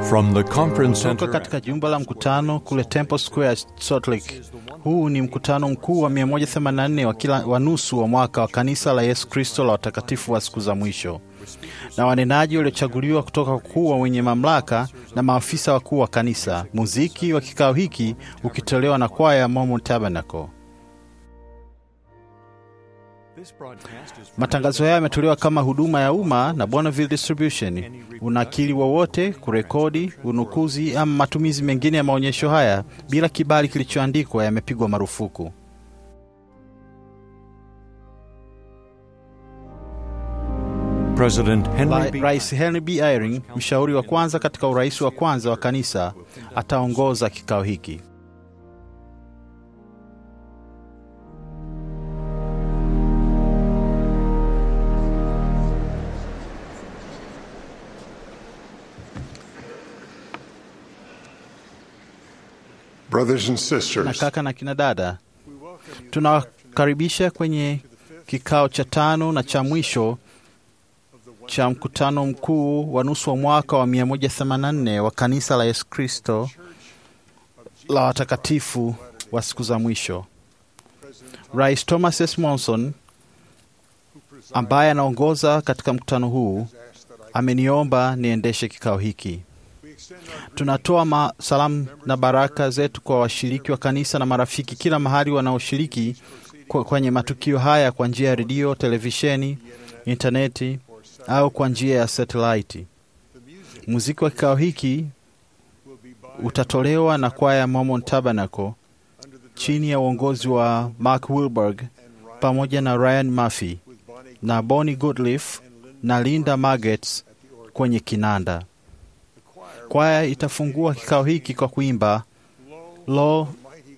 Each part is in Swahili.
From the conference Kutoka center katika jumba la mkutano kule Temple Square, Salt Lake. Huu ni mkutano mkuu wa 184 wa kila wa nusu wa mwaka wa kanisa la Yesu Kristo la watakatifu wa siku za mwisho, na wanenaji waliochaguliwa kutoka kuu wa wenye mamlaka na maafisa wakuu wa kanisa. Muziki wa kikao hiki ukitolewa na kwaya ya Mormon Tabernacle. Matangazo haya yametolewa kama huduma ya umma na Bonneville Distribution. Unakili wowote, kurekodi, unukuzi ama matumizi mengine ya maonyesho haya bila kibali kilichoandikwa yamepigwa marufuku. President Henry Ra- B. Rais Henry B. Eyring, mshauri wa kwanza katika urais wa kwanza wa kanisa, ataongoza kikao hiki. Brothers and na sisters, kaka na kina dada, tunawakaribisha kwenye kikao cha tano na cha mwisho cha mkutano mkuu wa nusu wa mwaka wa 184 wa kanisa la Yesu Kristo la watakatifu wa siku za mwisho. Rais Thomas S. Monson ambaye anaongoza katika mkutano huu ameniomba niendeshe kikao hiki. Tunatoa ma- salamu na baraka zetu kwa washiriki wa kanisa na marafiki kila mahali wanaoshiriki kwa- kwenye matukio haya kwa njia ya redio, televisheni, intaneti au kwa njia ya satelaiti. Muziki wa kikao hiki utatolewa na kwaya ya Mormon Tabernacle chini ya uongozi wa Mark Wilberg pamoja na Ryan Murphy na Bonnie Goodliff na Linda Magets kwenye kinanda. Kwaya itafungua kikao hiki kwa kuimba Lo,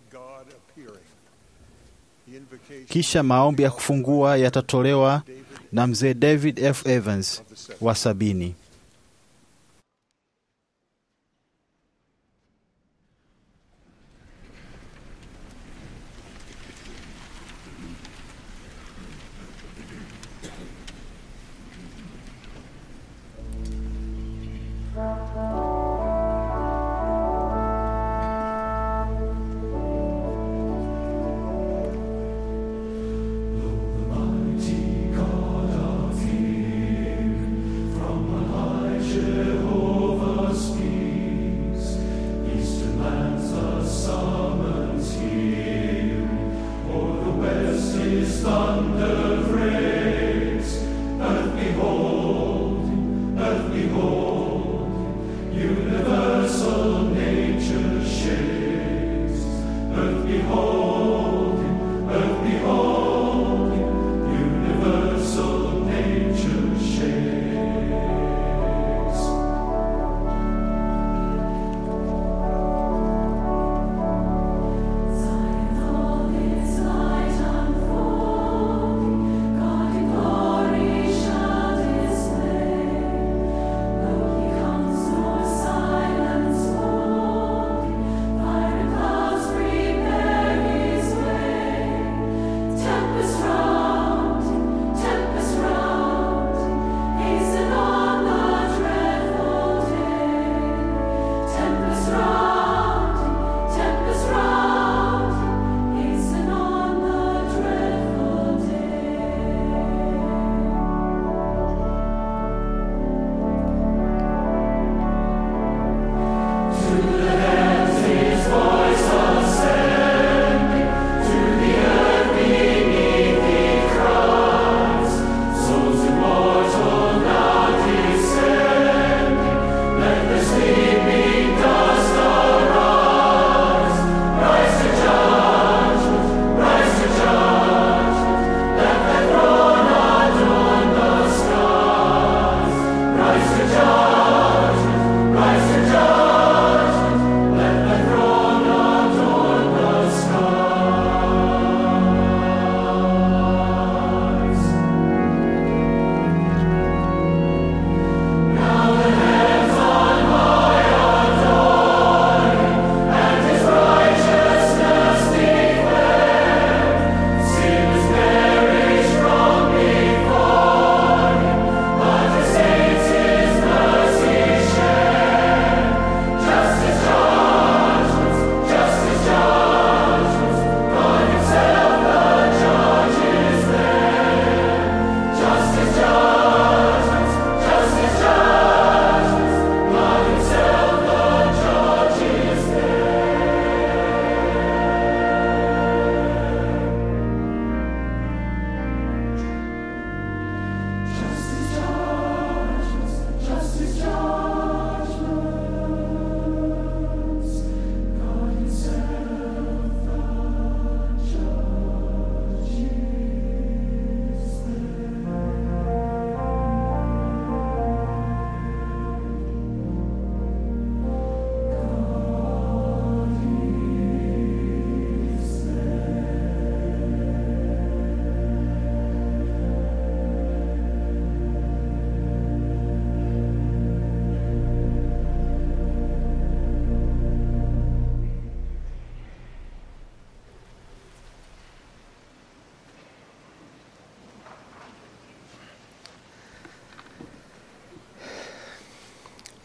kisha maombi ya kufungua yatatolewa na mzee David F. Evans wa sabini. God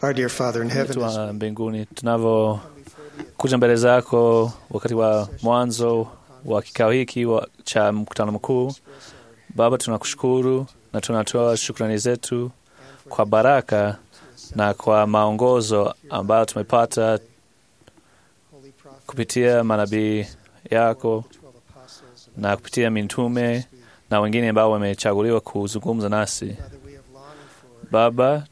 Our dear Father in heaven, wetu as wa mbinguni, tunavyokuja mbele zako wakati wa mwanzo wa kikao hiki wa- cha mkutano mkuu, Baba, tunakushukuru na tunatoa shukrani zetu kwa baraka na kwa maongozo ambayo tumepata kupitia manabii yako na kupitia mitume na wengine ambao wamechaguliwa kuzungumza nasi. Baba,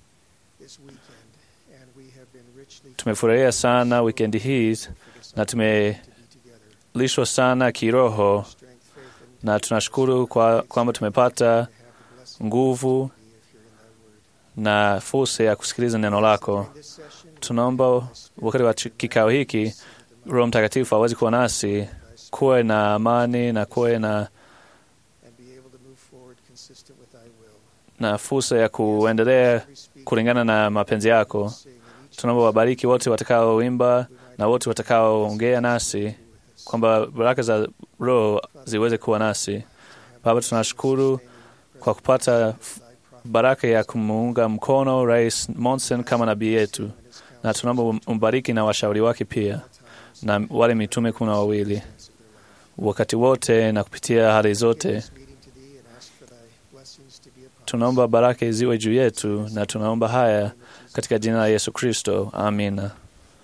tumefurahia sana wikendi hii na tumelishwa sana kiroho, na tunashukuru kwa kwamba tumepata nguvu na fursa ya kusikiliza neno lako. Tunaomba wakati wa kikao hiki Roho Mtakatifu awezi kuwa nasi, kuwe na amani na kuwe na, na fursa ya kuendelea kulingana na mapenzi yako. Tunaomba wabariki wote watakaoimba na wote watakaoongea nasi, kwamba baraka za Roho ziweze kuwa nasi. Baba, tunashukuru kwa kupata baraka ya kumuunga mkono Rais Monson kama nabii yetu, na tunaomba umbariki na washauri wake pia na wale mitume kumi na wawili wakati wote na kupitia hali zote. Tunaomba baraka ziwe juu yetu, na tunaomba haya katika jina la Yesu Kristo, amina.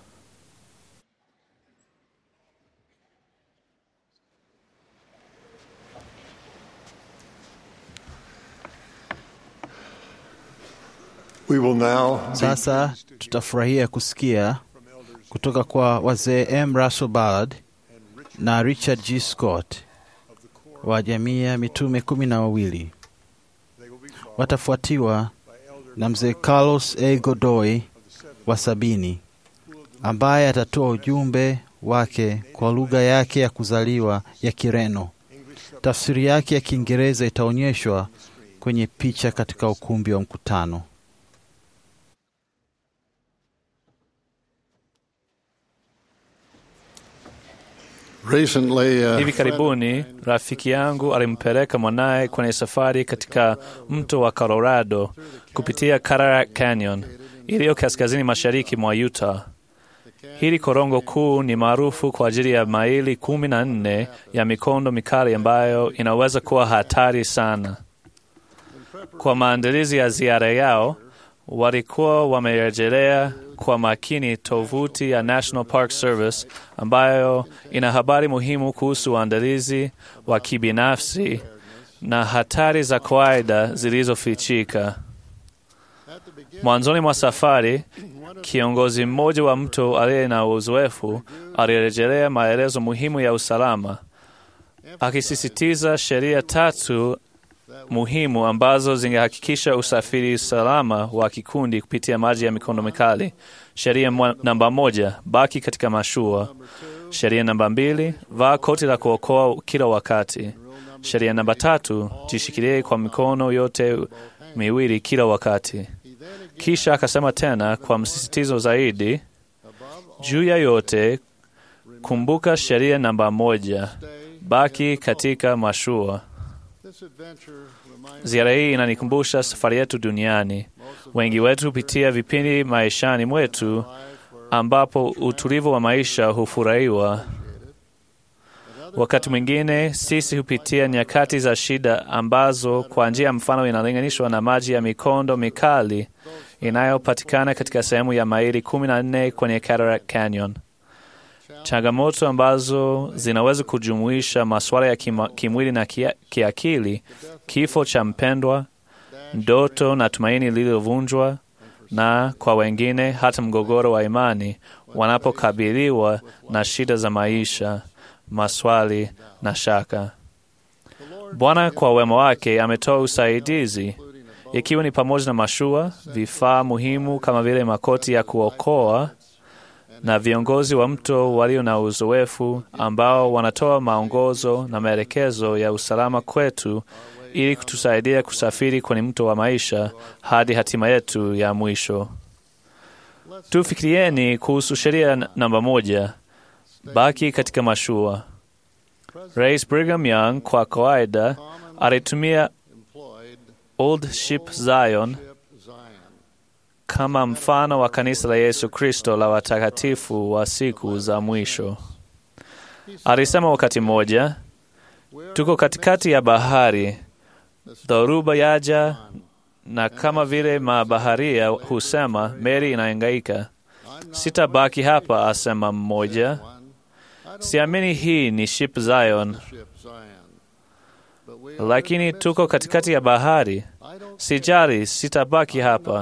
We will now Sasa tutafurahia kusikia kutoka kwa wazee M. Russell Ballard na Richard G. Scott wa jamii ya mitume kumi na wawili. Watafuatiwa na mzee Carlos A. Godoy wa sabini ambaye atatoa ujumbe wake kwa lugha yake ya kuzaliwa ya Kireno. Tafsiri yake ya Kiingereza itaonyeshwa kwenye picha katika ukumbi wa mkutano. recently uh, Hivi karibuni rafiki yangu alimpeleka mwanaye kwenye safari katika mto wa Colorado kupitia Cataract Canyon iliyo kaskazini mashariki mwa Utah. Hili korongo kuu ni maarufu kwa ajili ya maili kumi na nne ya mikondo mikali ambayo inaweza kuwa hatari sana. Kwa maandalizi ya ziara yao, walikuwa wamerejelea kwa makini tovuti ya National Park Service ambayo ina habari muhimu kuhusu uandalizi wa kibinafsi na hatari za kawaida zilizofichika. Mwanzoni mwa safari, kiongozi mmoja wa mto aliye na uzoefu alirejelea maelezo muhimu ya usalama, akisisitiza sheria tatu muhimu ambazo zingehakikisha usafiri salama wa kikundi kupitia maji ya mikondo mikali. Sheria mwa- namba moja, baki katika mashua. Sheria namba mbili, vaa koti la kuokoa kila wakati. Sheria namba tatu, jishikilie kwa mikono yote miwili kila wakati. Kisha akasema tena kwa msisitizo zaidi, juu ya yote, kumbuka sheria namba moja, baki katika mashua. Ziara hii inanikumbusha safari yetu duniani. Wengi wetu hupitia vipindi maishani mwetu ambapo utulivu wa maisha hufurahiwa. Wakati mwingine sisi hupitia nyakati za shida ambazo kwa njia ya mfano inalinganishwa na maji ya mikondo mikali inayopatikana katika sehemu ya maili kumi na nne kwenye Cataract Canyon. Changamoto ambazo zinaweza kujumuisha masuala ya kima, kimwili na kia, kiakili, kifo cha mpendwa, ndoto na tumaini lililovunjwa, na kwa wengine hata mgogoro wa imani wanapokabiliwa na shida za maisha, maswali na shaka. Bwana kwa wema wake ametoa usaidizi, ikiwa ni pamoja na mashua, vifaa muhimu kama vile makoti ya kuokoa na viongozi wa mto walio na uzoefu ambao wanatoa maongozo na maelekezo ya usalama kwetu ili kutusaidia kusafiri kwenye mto wa maisha hadi hatima yetu ya mwisho. Tufikirieni kuhusu sheria n- namba moja, baki katika mashua. Rais Brigham Young kwa kawaida alitumia Old Ship Zion kama mfano wa kanisa la Yesu Kristo la watakatifu wa siku za mwisho. Alisema wakati mmoja, tuko katikati ya bahari, dhoruba yaja, na kama vile mabaharia husema, meli inahangaika. Sitabaki hapa, asema mmoja. Siamini hii ni ship Zion, lakini tuko katikati ya bahari. Sijali, sitabaki hapa.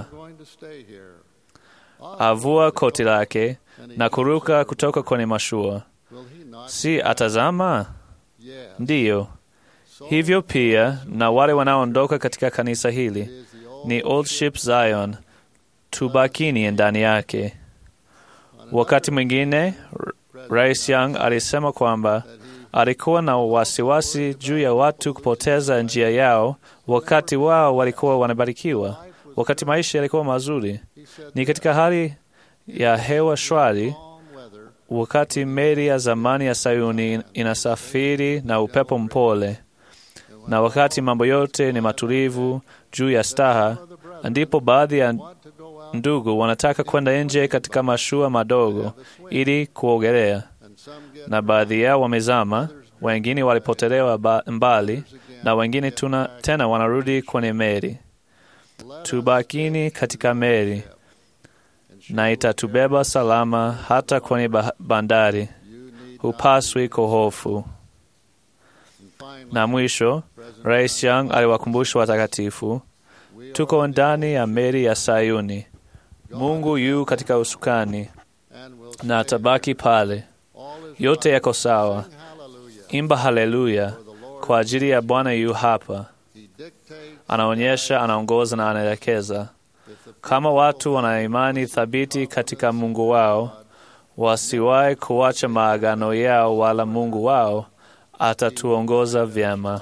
Avua koti lake na kuruka kutoka kwenye mashua. Si atazama? Ndiyo. Hivyo pia na wale wanaoondoka katika kanisa hili ni old ship Zion, tubakini ndani yake. Wakati mwingine Rais Young alisema kwamba alikuwa na wasiwasi juu ya watu kupoteza njia yao wakati wao walikuwa wanabarikiwa, wakati maisha yalikuwa mazuri. Ni katika hali ya hewa shwari, wakati meli ya zamani ya Sayuni inasafiri na upepo mpole, na wakati mambo yote ni matulivu juu ya staha, ndipo baadhi ya ndugu wanataka kwenda nje katika mashua madogo ili kuogelea, na baadhi yao wamezama, wengine walipotelewa mbali, na wengine tuna, tena wanarudi kwenye meli. Tubakini katika meli na itatubeba salama hata kwenye bandari. Hupaswi kuhofu. Na mwisho, Rais Young aliwakumbusha watakatifu, tuko ndani ya meli ya Sayuni. Mungu yu katika usukani na atabaki pale. Yote yako sawa. Imba haleluya kwa ajili ya Bwana yu hapa. Anaonyesha, anaongoza na anaelekeza. Kama watu wana imani thabiti katika Mungu wao, wasiwahi kuacha maagano yao, wala Mungu wao atatuongoza vyema.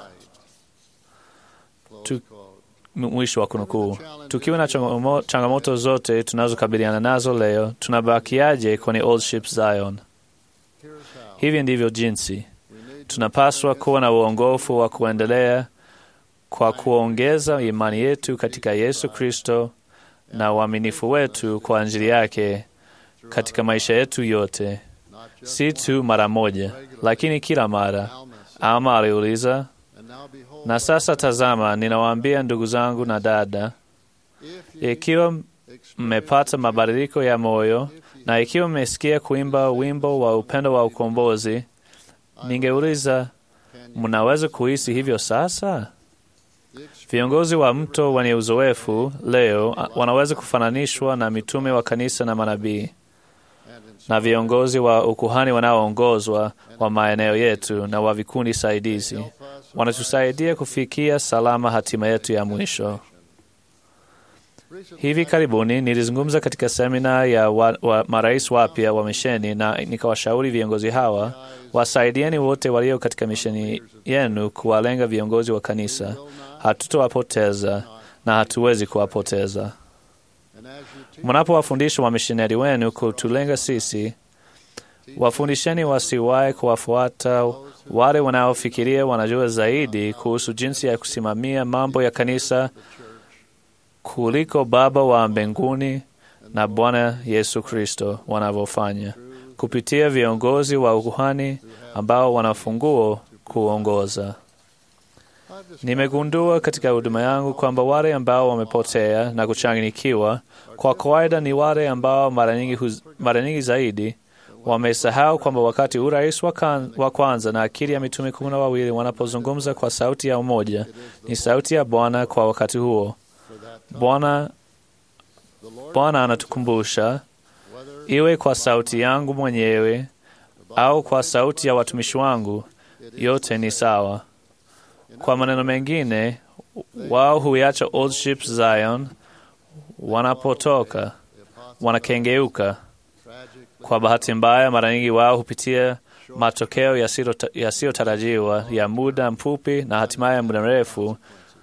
Tu, mwisho wa kunukuu. Tukiwa na changamoto zote tunazokabiliana nazo leo, tunabakiaje kwenye old ship Zion? Hivi ndivyo jinsi tunapaswa kuwa na uongofu wa kuendelea kwa kuongeza imani yetu katika Yesu Kristo na uaminifu wetu kwa ajili yake katika maisha yetu yote, si tu mara moja, lakini kila mara. Ama aliuliza, na sasa tazama, ninawaambia ndugu zangu na dada, ikiwa mmepata mabadiliko ya moyo na ikiwa mmesikia kuimba wimbo wa upendo wa ukombozi, ningeuliza, mnaweza kuhisi hivyo sasa? Viongozi wa mto wenye uzoefu leo wanaweza kufananishwa na mitume wa kanisa na manabii, na viongozi wa ukuhani wanaoongozwa wa maeneo yetu na wa vikundi saidizi wanatusaidia kufikia salama hatima yetu ya mwisho. Hivi karibuni nilizungumza katika semina ya wa, wa marais wapya wa misheni na nikawashauri viongozi hawa wasaidieni wote walio katika misheni yenu kuwalenga viongozi wa kanisa. Hatutowapoteza na hatuwezi kuwapoteza. Mnapowafundisha wamishonari wenu kutulenga sisi, wafundisheni wasiwahi kuwafuata wale wanaofikiria wanajua zaidi kuhusu jinsi ya kusimamia mambo ya kanisa kuliko Baba wa mbinguni na Bwana Yesu Kristo wanavyofanya kupitia viongozi wa ukuhani ambao wana funguo kuongoza. Nimegundua katika huduma yangu kwamba wale ambao wamepotea na kuchanganyikiwa kwa kawaida ni wale ambao mara nyingi, huz, mara nyingi zaidi wamesahau kwamba wakati huu rais wa kwanza na akili ya mitume kumi na wawili wanapozungumza kwa sauti ya umoja, ni sauti ya Bwana kwa wakati huo. Bwana Bwana anatukumbusha, iwe kwa sauti yangu mwenyewe au kwa sauti ya watumishi wangu, yote ni sawa. Kwa maneno mengine, wao huiacha old ship Zion, wanapotoka wanakengeuka. Kwa bahati mbaya, mara nyingi wao hupitia matokeo yasiyotarajiwa ya muda mfupi na hatimaye muda mrefu,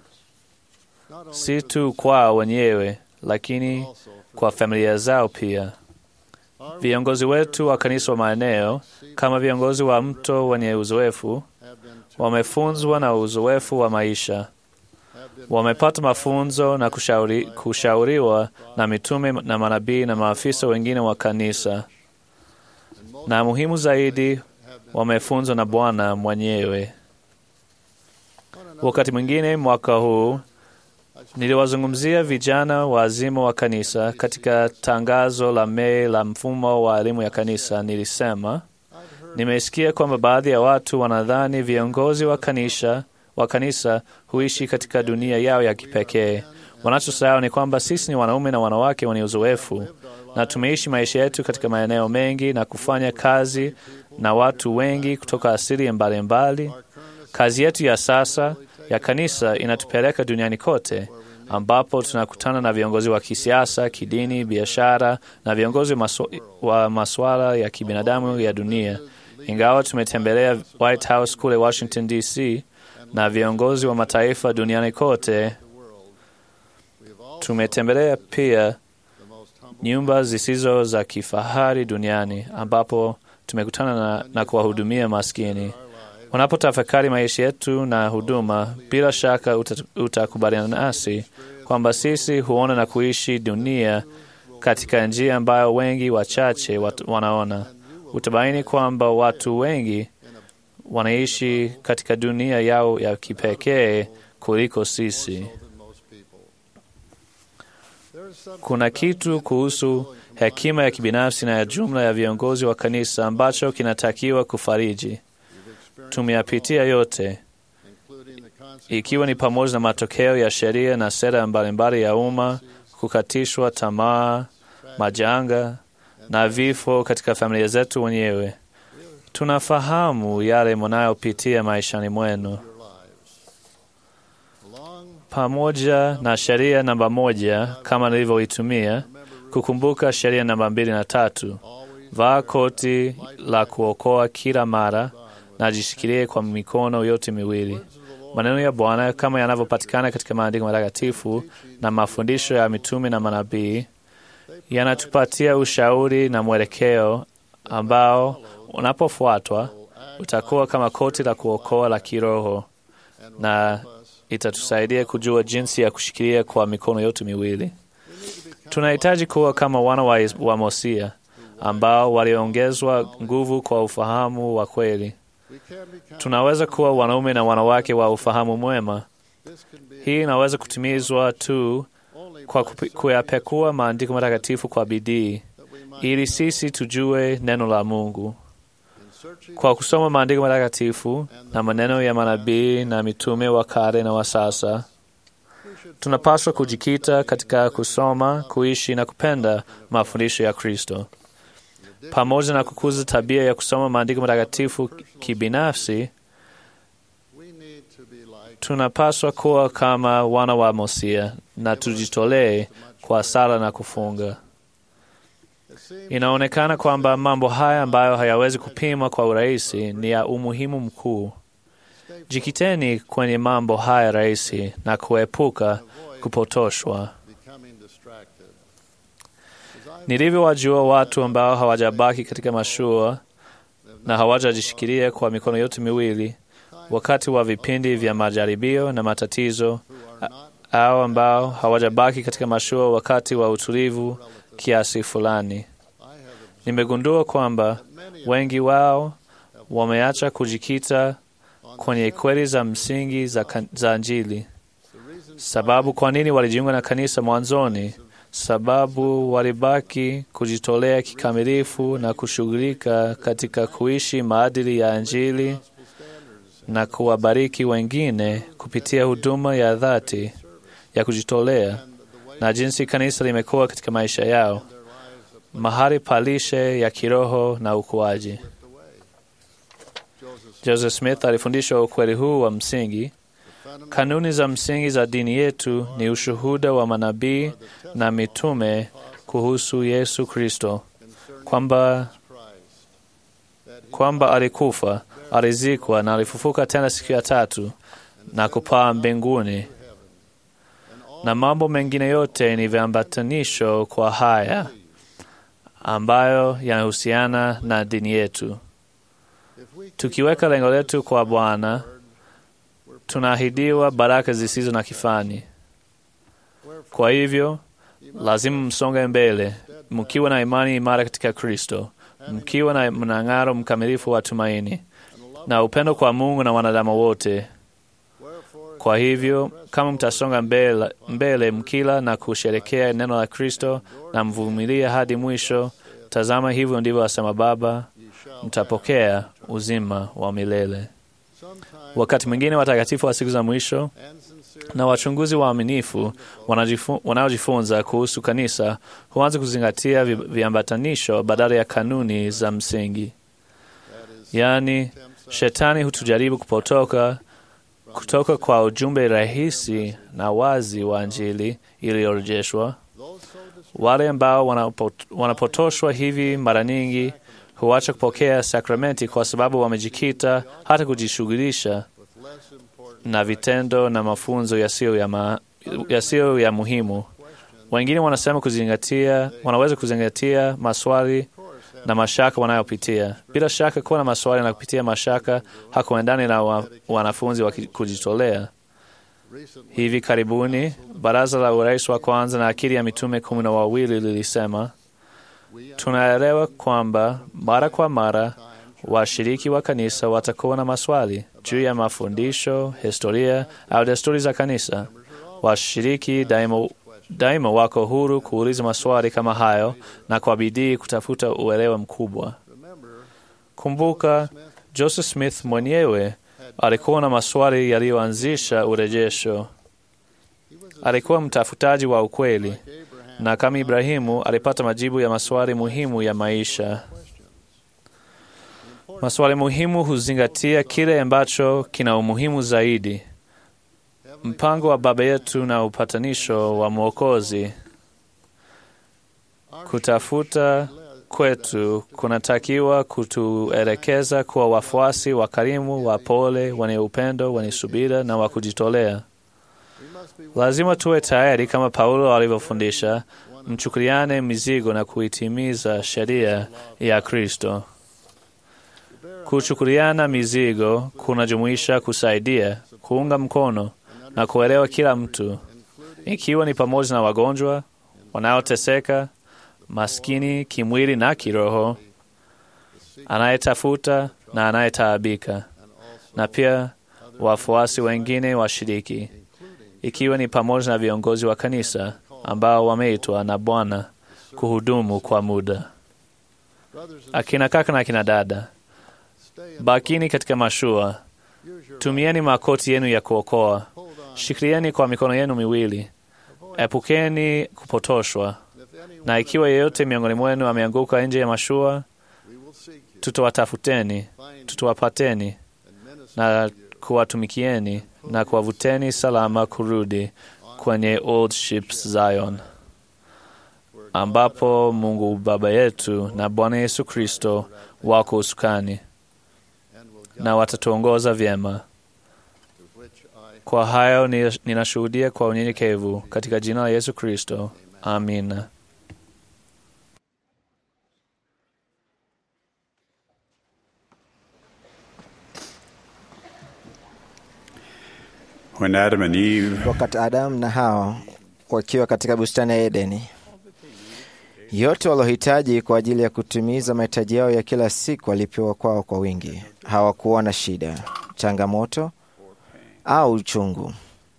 si tu kwao wenyewe, lakini kwa familia zao pia. Viongozi wetu wa kanisa wa maeneo, kama viongozi wa mto wenye uzoefu, wamefunzwa na uzoefu wa maisha, wamepata mafunzo na kushauri, kushauriwa na mitume na manabii na maafisa wengine wa kanisa, na muhimu zaidi, wamefunzwa na Bwana mwenyewe. Wakati mwingine mwaka huu niliwazungumzia vijana waazima wa kanisa katika tangazo la Mei la mfumo wa elimu ya kanisa. Nilisema nimesikia kwamba baadhi ya watu wanadhani viongozi wa kanisa wa kanisa huishi katika dunia yao ya kipekee. Wanachosahau ni kwamba sisi ni wanaume na wanawake wenye uzoefu na tumeishi maisha yetu katika maeneo mengi na kufanya kazi na watu wengi kutoka asili mbalimbali. Kazi yetu ya sasa ya kanisa inatupeleka duniani kote ambapo tunakutana na viongozi wa kisiasa, kidini, biashara na viongozi masu, wa masuala ya kibinadamu ya dunia. Ingawa tumetembelea White House kule Washington DC na viongozi wa mataifa duniani kote, tumetembelea pia nyumba zisizo za kifahari duniani ambapo tumekutana na, na kuwahudumia maskini. Unapotafakari maisha yetu na huduma, bila shaka utakubaliana nasi kwamba sisi huona na kuishi dunia katika njia ambayo wengi wachache wat, wanaona. Utabaini kwamba watu wengi wanaishi katika dunia yao ya kipekee kuliko sisi. Kuna kitu kuhusu hekima ya kibinafsi na ya jumla ya viongozi wa kanisa ambacho kinatakiwa kufariji. Tumeyapitia yote, ikiwa ni pamoja na matokeo ya sheria na sera mbalimbali ya umma, kukatishwa tamaa, majanga na vifo katika familia zetu wenyewe. Tunafahamu yale mnayopitia maishani mwenu. Pamoja na sheria namba moja kama nilivyoitumia, kukumbuka sheria namba mbili na tatu: vaa koti la kuokoa kila mara na jishikilie kwa mikono yote miwili. Maneno ya Bwana kama yanavyopatikana katika maandiko matakatifu na mafundisho ya mitume na manabii yanatupatia ushauri na mwelekeo ambao unapofuatwa utakuwa kama koti la kuokoa la kiroho na itatusaidia kujua jinsi ya kushikilia kwa mikono yote miwili. Tunahitaji kuwa kama wana wa, wa Mosia ambao waliongezwa nguvu kwa ufahamu wa kweli. Tunaweza kuwa wanaume na wanawake wa ufahamu mwema. Hii inaweza kutimizwa tu kwa kuyapekua maandiko matakatifu kwa bidii, ili sisi tujue neno la Mungu. Kwa kusoma maandiko matakatifu na maneno ya manabii na mitume wa kale na wa sasa, tunapaswa kujikita katika kusoma, kuishi na kupenda mafundisho ya Kristo. Pamoja na kukuza tabia ya kusoma maandiko matakatifu kibinafsi, tunapaswa kuwa kama wana wa Mosia na tujitolee kwa sala na kufunga. Inaonekana kwamba mambo haya ambayo hayawezi kupimwa kwa urahisi ni ya umuhimu mkuu. Jikiteni kwenye mambo haya rahisi na kuepuka kupotoshwa. Nilivyowajua watu ambao hawajabaki katika mashua na hawajajishikilia kwa mikono yote miwili wakati wa vipindi vya majaribio na matatizo, au ambao hawajabaki katika mashua wakati wa utulivu kiasi fulani. Nimegundua kwamba wengi wao wameacha kujikita kwenye kweli za msingi za, za Injili. Sababu kwa nini walijiunga na kanisa mwanzoni? Sababu walibaki kujitolea kikamilifu na kushughulika katika kuishi maadili ya Injili na kuwabariki wengine kupitia huduma ya dhati ya kujitolea na jinsi kanisa limekuwa katika maisha yao, mahali pa lishe ya kiroho na ukuaji. Joseph Smith alifundisha ukweli huu wa msingi. Kanuni za msingi za dini yetu ni ushuhuda wa manabii na mitume kuhusu Yesu Kristo, kwamba kwamba alikufa, alizikwa na alifufuka tena siku ya tatu na kupaa mbinguni, na mambo mengine yote ni viambatanisho kwa haya ambayo yanahusiana na dini yetu. Tukiweka lengo letu kwa Bwana, tunaahidiwa baraka zisizo na kifani. Kwa hivyo lazima msonge mbele mkiwa na imani imara katika Kristo, mkiwa na mnang'aro mkamilifu wa tumaini na upendo kwa Mungu na wanadamu wote. Kwa hivyo kama mtasonga mbele, mbele mkila na kusherekea neno la Kristo na mvumilia hadi mwisho, tazama, hivyo ndivyo asema Baba, mtapokea uzima wa milele. Wakati mwingine watakatifu wa siku za mwisho na wachunguzi waaminifu wanajifu- wanaojifunza kuhusu kanisa huanza kuzingatia vi- viambatanisho badala ya kanuni za msingi. Yaani, shetani hutujaribu kupotoka kutoka kwa ujumbe rahisi na wazi wa Injili iliyorejeshwa. Wale ambao wanapot- wanapotoshwa hivi mara nyingi huacha kupokea sakramenti kwa sababu wamejikita hata kujishughulisha na vitendo na mafunzo yasiyo ya, ma, yasiyo ya muhimu. Wengine wanasema kuzingatia, wanaweza kuzingatia maswali na mashaka wanayopitia. Bila shaka, kuwa na maswali na kupitia mashaka hakuendani na wa, wanafunzi wa ki- kujitolea. Hivi karibuni baraza la urais wa kwanza na akili ya mitume kumi na wawili lilisema, tunaelewa kwamba mara kwa mara washiriki wa kanisa watakuwa na maswali juu ya mafundisho, historia au desturi za kanisa. Washiriki daima, daima wako huru kuuliza maswali kama hayo na kwa bidii kutafuta uelewa mkubwa. Kumbuka, Joseph Smith mwenyewe alikuwa na maswali yaliyoanzisha urejesho. Alikuwa mtafutaji wa ukweli, na kama Ibrahimu alipata majibu ya maswali muhimu ya maisha. Maswali muhimu huzingatia kile ambacho kina umuhimu zaidi. Mpango wa Baba yetu na upatanisho wa Mwokozi. Kutafuta kwetu kunatakiwa kutuelekeza kuwa wafuasi wakarimu, wapole, wenye upendo, wenye subira na wa kujitolea. Lazima tuwe tayari kama Paulo alivyofundisha, mchukuliane mizigo na kuitimiza sheria ya Kristo. Kuchukuliana mizigo kunajumuisha kusaidia, kuunga mkono na kuelewa kila mtu, ikiwa ni pamoja na wagonjwa, wanaoteseka, maskini kimwili na kiroho, anayetafuta na anayetaabika, na pia wafuasi wengine washiriki, ikiwa ni pamoja na viongozi wa kanisa ambao wameitwa na Bwana kuhudumu kwa muda. Akina kaka na akina dada, bakini katika mashua, tumieni makoti yenu ya kuokoa, shikilieni kwa mikono yenu miwili, epukeni kupotoshwa. Na ikiwa yeyote miongoni mwenu ameanguka nje ya mashua, tutawatafuteni, tutawapateni na kuwatumikieni na kuwavuteni salama kurudi kwenye Old Ships Zion, ambapo Mungu Baba yetu na Bwana Yesu Kristo wako usukani na watatuongoza vyema. Kwa hayo ni- ninashuhudia kwa unyenyekevu katika jina la Yesu Kristo. Amina. When Adam and Eve wakati Adamu na Hawa wakiwa katika bustani ya Edeni, yote walohitaji kwa ajili ya kutimiza mahitaji yao ya kila siku walipewa kwao kwa wingi. Hawakuwa na shida, changamoto au uchungu,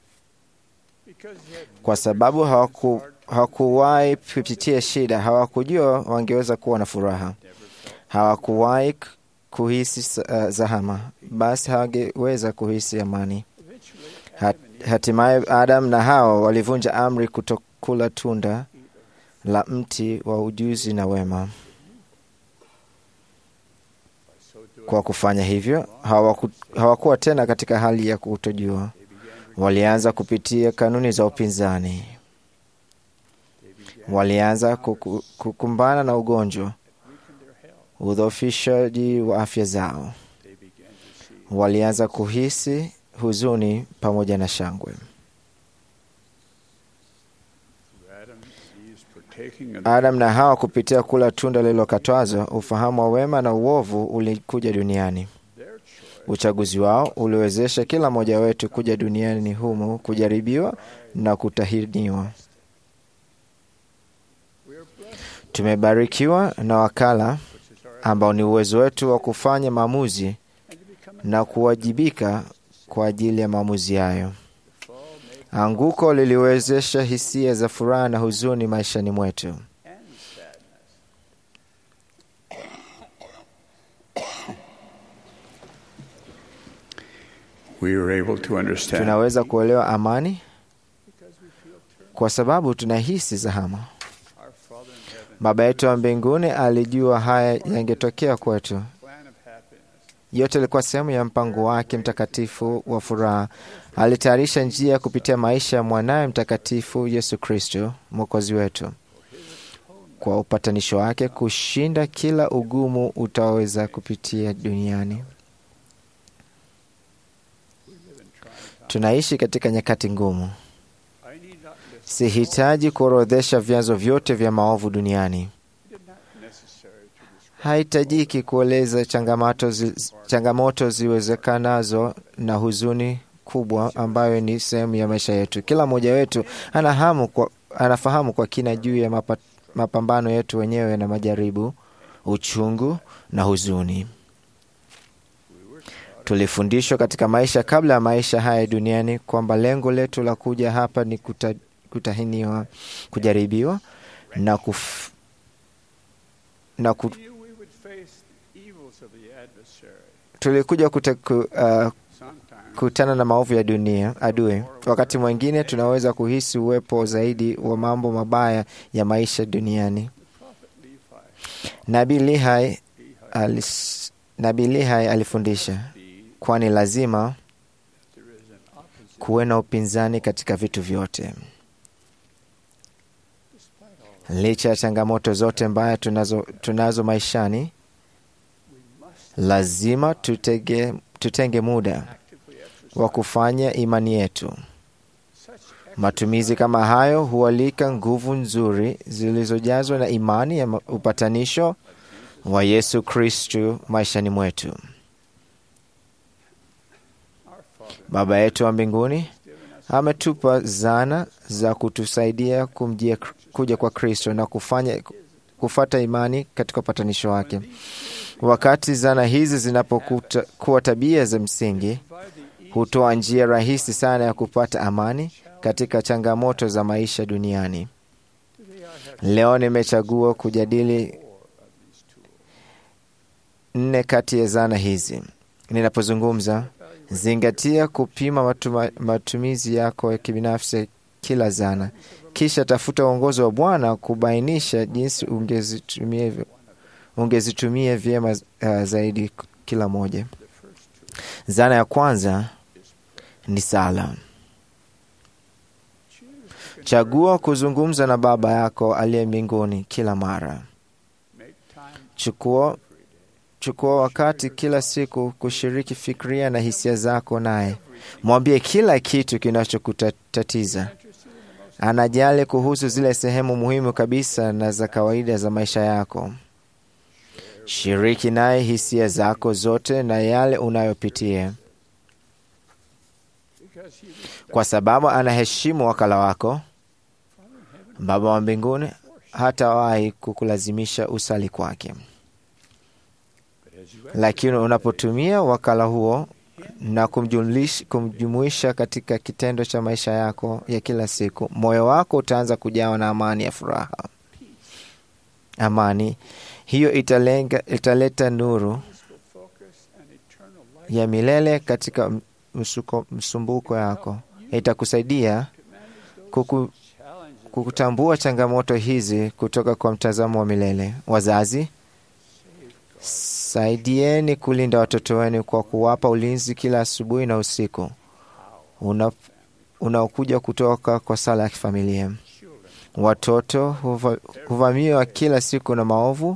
kwa sababu hawaku hawakuwahi kupitia shida. Hawakujua wangeweza kuwa na furaha, hawakuwahi kuhisi uh, zahama, basi hawangeweza kuhisi amani. Hat- Hatimaye Adam na Hawa walivunja amri kutokula tunda la mti wa ujuzi na wema. Kwa kufanya hivyo, hawaku, hawakuwa tena katika hali ya kutojua. Walianza kupitia kanuni za upinzani, walianza kuku- kukumbana na ugonjwa, udhoofishaji wa afya zao, walianza kuhisi huzuni pamoja na shangwe. partaking of Adam na Hawa kupitia kula tunda lililokatazwa, ufahamu wa wema na uovu ulikuja duniani. Uchaguzi wao uliwezesha kila mmoja wetu kuja duniani humu kujaribiwa na kutahiniwa. Tumebarikiwa na wakala ambao ni uwezo wetu wa kufanya maamuzi na kuwajibika kwa ajili ya maamuzi hayo. Anguko liliwezesha hisia za furaha na huzuni maishani mwetu. We were able to understand Tunaweza kuelewa amani kwa sababu tunahisi zahama. Baba yetu wa mbinguni alijua haya yangetokea kwetu. Yote ilikuwa sehemu ya mpango wake mtakatifu wa furaha. Alitayarisha njia kupitia maisha ya mwanaye mtakatifu Yesu Kristo, mwokozi wetu, kwa upatanisho wake kushinda kila ugumu utaweza kupitia duniani. Tunaishi katika nyakati ngumu. Sihitaji kuorodhesha vyanzo vyote vya maovu duniani. Haitajiki kueleza changamoto, zi, changamoto ziwezekanazo na huzuni kubwa ambayo ni sehemu ya maisha yetu. Kila mmoja wetu anahamu kwa, anafahamu kwa kina juu ya mapa, mapambano yetu wenyewe na majaribu, uchungu na huzuni. Tulifundishwa katika maisha kabla ya maisha haya duniani kwamba lengo letu la kuja hapa ni kuta, kutahiniwa, kujaribiwa na kuf, na ku, tulikuja kute, ku, uh, kutana na maovu ya dunia adui. Wakati mwingine tunaweza kuhisi uwepo zaidi wa mambo mabaya ya maisha duniani. Nabii Lihai alis, Nabii Lihai alifundisha kwani lazima kuwe na upinzani katika vitu vyote. Licha ya changamoto zote mbaya tunazo, tunazo maishani, lazima tutege, tutenge muda wa kufanya imani yetu. Matumizi kama hayo hualika nguvu nzuri zilizojazwa na imani ya upatanisho wa Yesu Kristu maishani mwetu. Baba yetu wa mbinguni ametupa zana za kutusaidia kumjia kuja kwa Kristo na kufanya kufata imani katika upatanisho wake. Wakati zana hizi zinapokuwa tabia za msingi, hutoa njia rahisi sana ya kupata amani katika changamoto za maisha duniani. Leo nimechagua kujadili nne kati ya zana hizi. Ninapozungumza zingatia kupima matuma, matumizi yako ya kibinafsi kila zana, kisha tafuta uongozi wa Bwana kubainisha jinsi ungezitumia ungezitumia vyema uh, zaidi kila moja. Zana ya kwanza ni sala. Chagua kuzungumza na Baba yako aliye mbinguni kila mara. Chukua chukua wakati kila siku kushiriki fikria na hisia zako naye. Mwambie kila kitu kinachokutatiza. Anajali kuhusu zile sehemu muhimu kabisa na za kawaida za maisha yako. Shiriki naye hisia zako zote na yale unayopitia, kwa sababu anaheshimu wakala wako. Baba wa mbinguni hatawahi kukulazimisha usali kwake lakini unapotumia wakala huo na kumjumuisha katika kitendo cha maisha yako ya kila siku, moyo wako utaanza kujawa na amani ya furaha. Amani hiyo italenga, italeta nuru ya milele katika msuko, msumbuko yako. Itakusaidia kuku, kukutambua changamoto hizi kutoka kwa mtazamo wa milele. Wazazi, Saidieni kulinda watoto wenu kwa kuwapa ulinzi kila asubuhi na usiku unaokuja kutoka kwa sala ya kifamilia. Watoto huva, huvamiwa kila siku na maovu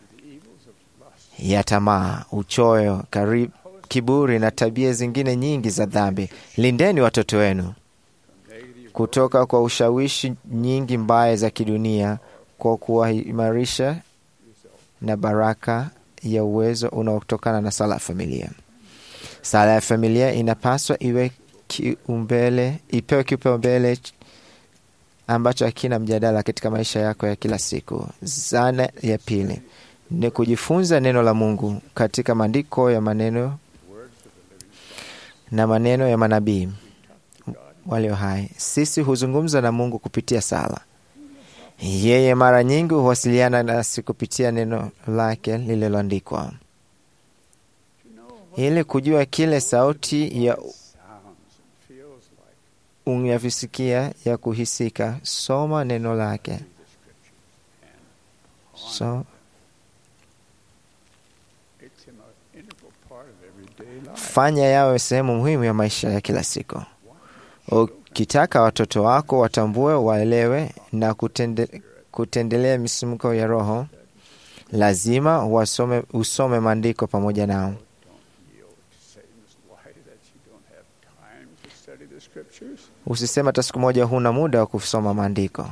ya tamaa, uchoyo, karib, kiburi na tabia zingine nyingi za dhambi. Lindeni watoto wenu kutoka kwa ushawishi nyingi mbaya za kidunia kwa kuwaimarisha na baraka ya uwezo unaotokana na sala ya familia. Sala ya familia inapaswa iwe kiumbele, ipewe kipaumbele ambacho hakina mjadala katika maisha yako ya kila siku. Zana ya pili ni kujifunza neno la Mungu katika maandiko ya maneno na maneno ya manabii walio hai. Sisi huzungumza na Mungu kupitia sala. Yeye mara nyingi huwasiliana nasi kupitia neno lake lililoandikwa. Ili kujua kile sauti ya unyavisikia ya kuhisika, soma neno lake. So, fanya yawe sehemu muhimu ya maisha ya kila siku. Ukitaka watoto wako watambue, waelewe na kutende, kutendelea misimko ya Roho, lazima wasome, usome maandiko pamoja nao. Usisema hata siku moja huna muda wa kusoma maandiko.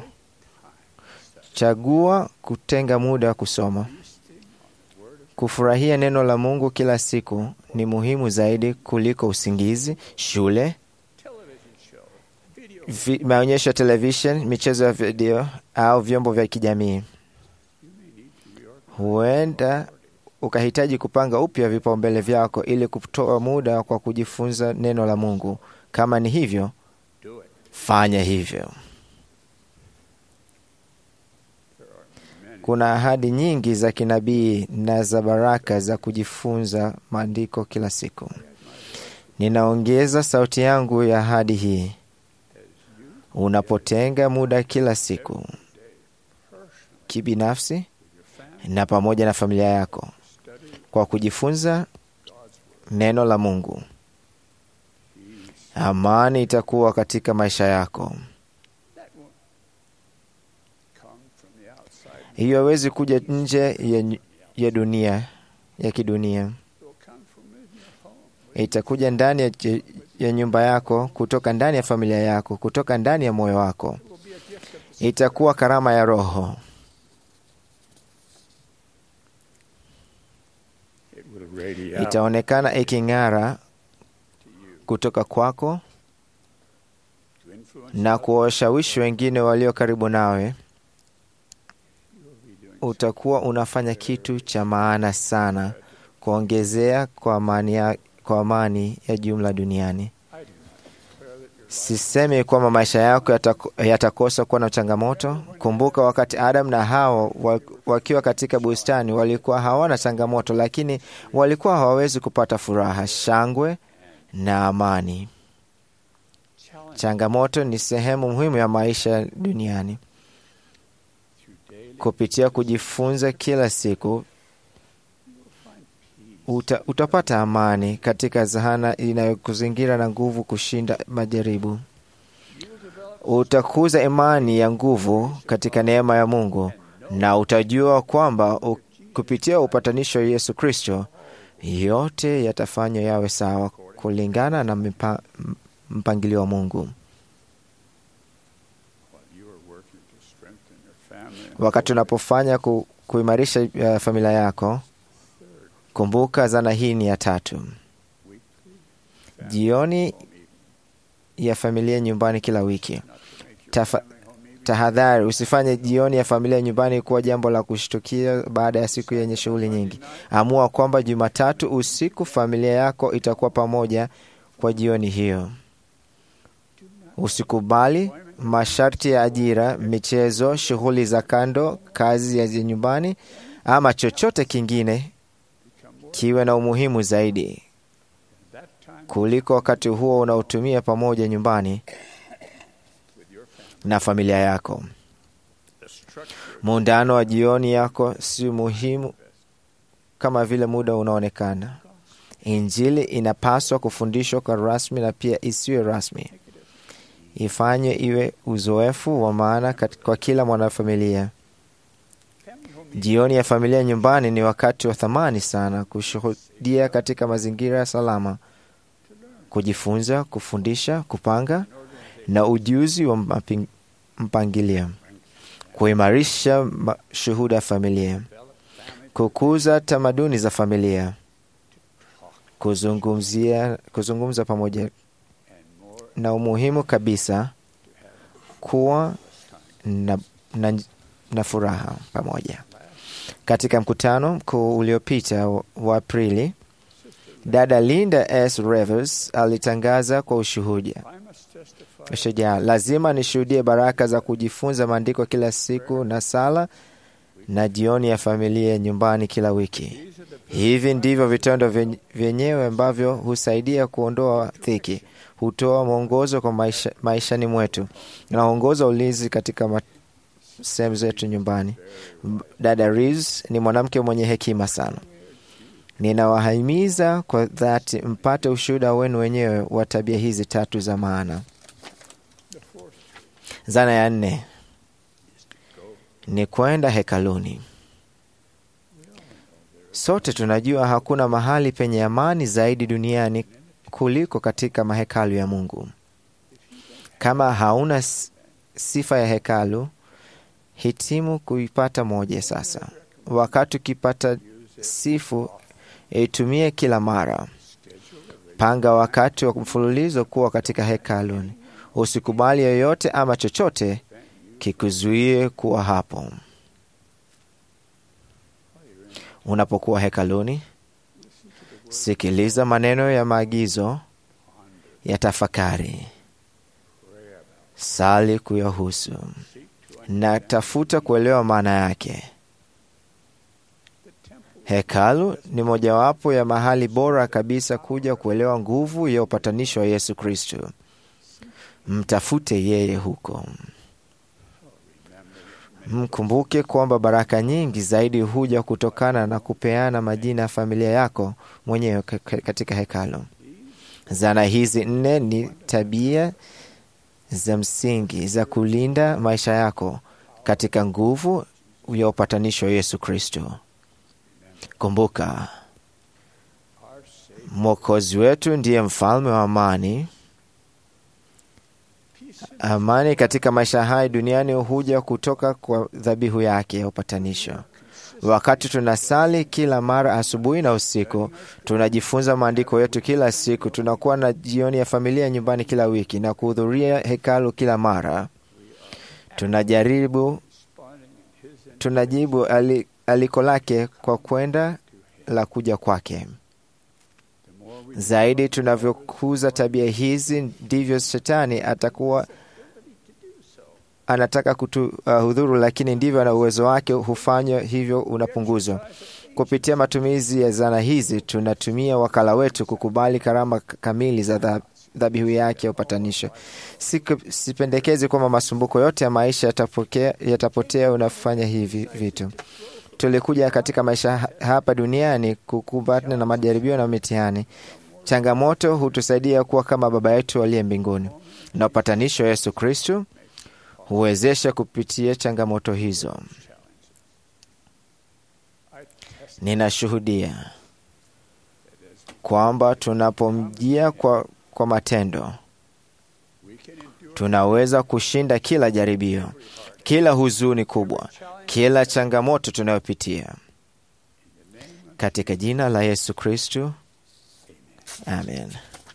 Chagua kutenga muda wa kusoma. Kufurahia neno la Mungu kila siku ni muhimu zaidi kuliko usingizi, shule, vi, maonyesho ya televishen, michezo ya video au vyombo vya kijamii. Huenda ukahitaji kupanga upya vipaumbele vyako ili kutoa muda kwa kujifunza neno la Mungu. Kama ni hivyo, fanya hivyo. Kuna ahadi nyingi za kinabii na za baraka za kujifunza maandiko kila siku. Ninaongeza sauti yangu ya ahadi hii. Unapotenga muda kila siku kibinafsi na pamoja na familia yako kwa kujifunza neno la Mungu, amani itakuwa katika maisha yako. Hiyo hawezi kuja nje ya, ya dunia ya kidunia, itakuja ndani ya, ya nyumba yako, kutoka ndani ya familia yako, kutoka ndani ya moyo wako. Itakuwa karama ya Roho. Itaonekana iking'ara kutoka kwako na kuwashawishi wengine walio karibu nawe. Utakuwa unafanya kitu cha maana sana kuongezea kwa amani ya, kwa amani ya jumla duniani. Sisemi kwamba maisha yako yatakosa kuwa na changamoto. Kumbuka wakati Adam na Hawa wakiwa katika bustani walikuwa hawana changamoto, lakini walikuwa hawawezi kupata furaha, shangwe na amani. Changamoto ni sehemu muhimu ya maisha duniani. Kupitia kujifunza kila siku uta, utapata amani katika zahana inayokuzingira na nguvu kushinda majaribu. Utakuza imani ya nguvu katika neema ya Mungu na utajua kwamba kupitia upatanisho wa Yesu Kristo yote yatafanywa yawe sawa kulingana na mpa, mpangilio wa Mungu. Wakati unapofanya ku, kuimarisha uh, familia yako, kumbuka zana hii ni ya tatu. Jioni ya familia nyumbani kila wiki. Tafa, tahadhari, usifanye jioni ya familia nyumbani kuwa jambo la kushtukia baada ya siku yenye shughuli nyingi. Amua kwamba Jumatatu usiku familia yako itakuwa pamoja kwa jioni hiyo. Usikubali masharti ya ajira, michezo, shughuli za kando, kazi ya nyumbani ama chochote kingine kiwe na umuhimu zaidi kuliko wakati huo unaotumia pamoja nyumbani na familia yako. Muungano wa jioni yako si muhimu kama vile muda unaonekana. Injili inapaswa kufundishwa kwa rasmi na pia isiwe rasmi. Ifanywe iwe uzoefu wa maana kwa kila mwanafamilia. Jioni ya familia nyumbani ni wakati wa thamani sana kushuhudia katika mazingira salama, kujifunza, kufundisha, kupanga na ujuzi wa mpangilio, kuimarisha shuhuda ya familia, kukuza tamaduni za familia, kuzungumzia kuzungumza pamoja, na umuhimu kabisa kuwa na, na, na furaha pamoja. Katika mkutano mkuu uliopita wa Aprili, dada Linda S. Revers alitangaza kwa ushuhuda ushujaa, lazima nishuhudie baraka za kujifunza maandiko kila siku na sala na jioni ya familia nyumbani kila wiki. Hivi ndivyo vitendo vyenyewe ambavyo husaidia kuondoa dhiki, hutoa mwongozo kwa maisha, maishani mwetu na huongoza ulinzi katika sehemu zetu nyumbani. Dada Reeves ni mwanamke mwenye hekima sana. Ninawahimiza kwa dhati mpate ushuhuda wenu wenyewe wa tabia hizi tatu za maana. Zana ya nne ni kwenda hekaluni. Sote tunajua hakuna mahali penye amani zaidi duniani kuliko katika mahekalu ya Mungu. Kama hauna sifa ya hekalu, hitimu kuipata moja sasa. Wakati ukipata sifu, itumie kila mara. Panga wakati wa mfululizo kuwa katika hekaluni. Usikubali yoyote ama chochote kikuzuie kuwa hapo. Unapokuwa hekaluni, sikiliza maneno ya maagizo ya tafakari, sali kuyahusu na tafuta kuelewa maana yake. Hekalu ni mojawapo ya mahali bora kabisa kuja kuelewa nguvu ya upatanisho wa Yesu Kristo. Mtafute yeye huko. Mkumbuke kwamba baraka nyingi zaidi huja kutokana na kupeana majina ya familia yako mwenyewe katika hekalu. Zana hizi nne ni tabia za msingi za kulinda maisha yako katika nguvu ya upatanisho wa Yesu Kristo. Kumbuka, Mwokozi wetu ndiye mfalme wa amani. Amani katika maisha haya duniani huja kutoka kwa dhabihu yake ya upatanisho. Wakati tunasali kila mara asubuhi na usiku, tunajifunza maandiko yetu kila siku, tunakuwa na jioni ya familia nyumbani kila wiki na kuhudhuria hekalu kila mara, tunajaribu tunajibu ali, aliko lake kwa kwenda la kuja kwake. Zaidi tunavyokuza tabia hizi, ndivyo shetani atakuwa anataka kutuhudhuru, uh, lakini ndivyo na uwezo wake hufanya hivyo unapunguzwa. Kupitia matumizi ya zana hizi, tunatumia wakala wetu kukubali karama kamili za dhabihu yake ya upatanisho. Sipendekezi kwamba masumbuko yote ya maisha yatapotea, yatapotea unafanya hivi vitu. Tulikuja katika maisha hapa duniani kukumbana na majaribio na mitihani. Changamoto hutusaidia kuwa kama Baba yetu aliye mbinguni, na upatanisho wa Yesu Kristu huwezesha kupitia changamoto hizo. Ninashuhudia kwamba tunapomjia kwa, kwa matendo tunaweza kushinda kila jaribio, kila huzuni kubwa, kila changamoto tunayopitia katika jina la Yesu Kristu, amen.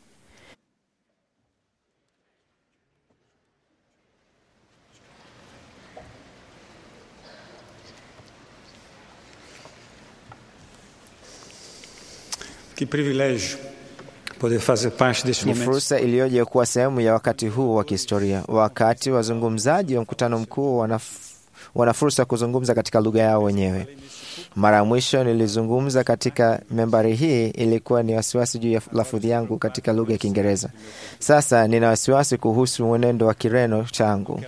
Que privilégio poder fazer parte deste Ni momento. fursa iliyoje kuwa sehemu ya wakati huu wa kihistoria, wakati wazungumzaji wa mkutano mkuu wana, wana fursa ya kuzungumza katika lugha yao wenyewe. Mara ya mwisho nilizungumza katika membari hii ilikuwa ni wasiwasi juu ya lafudhi yangu katika lugha ya Kiingereza. Sasa nina wasiwasi kuhusu mwenendo wa Kireno changu.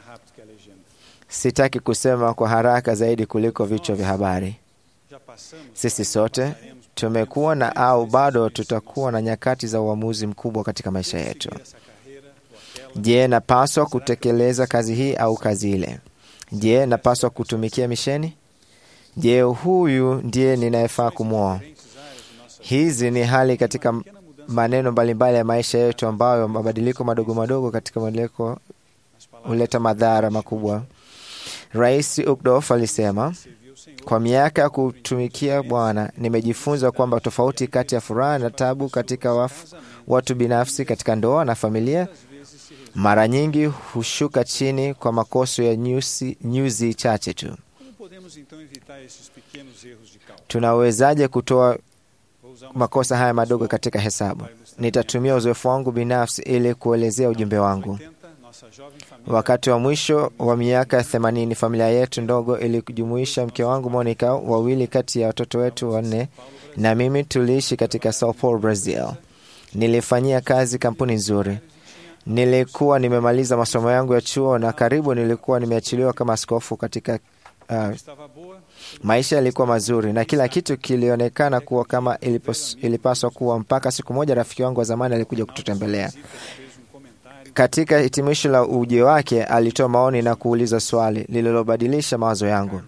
Sitaki kusema kwa haraka zaidi kuliko vichwa vya habari. Sisi sote tumekuwa na au bado tutakuwa na nyakati za uamuzi mkubwa katika maisha yetu. Je, napaswa kutekeleza kazi hii au kazi ile? Je, napaswa kutumikia misheni? Je, huyu ndiye ninayefaa kumwoa? Hizi ni hali katika maneno mbalimbali ya maisha yetu, ambayo mabadiliko madogo madogo katika mabadiliko huleta madhara makubwa. Rais Uckdorf alisema Kwa miaka ya kutumikia Bwana nimejifunza kwamba tofauti kati ya furaha na tabu katika wafu, watu binafsi, katika ndoa na familia mara nyingi hushuka chini kwa makoso ya nyuzi, nyuzi chache tu. Como podemos então evitar esses pequenos erros de cálculo? Tunaawezaje kutoa Vou usar uma makosa haya madogo katika hesabu? Nitatumia uzoefu wangu binafsi ili kuelezea ujumbe wangu. 80, nossa jovem família Wakati wa mwisho wa miaka ya themanini, familia yetu ndogo ilijumuisha mke wangu Monica, wawili kati ya watoto wetu wanne na mimi tuliishi katika Sao Paulo, Brazil. Nilifanyia kazi kampuni nzuri. Nilikuwa nimemaliza masomo yangu ya chuo na karibu nilikuwa nimeachiliwa kama askofu katika uh, estava boa, Maisha yalikuwa mazuri na kila kitu kilionekana kuwa kama ilipos, ilipaswa kuwa, mpaka siku moja rafiki wangu wa zamani alikuja kututembelea. fez um comentário Katika hitimisho la ujio wake, alitoa maoni na kuuliza swali lililobadilisha mawazo yangu.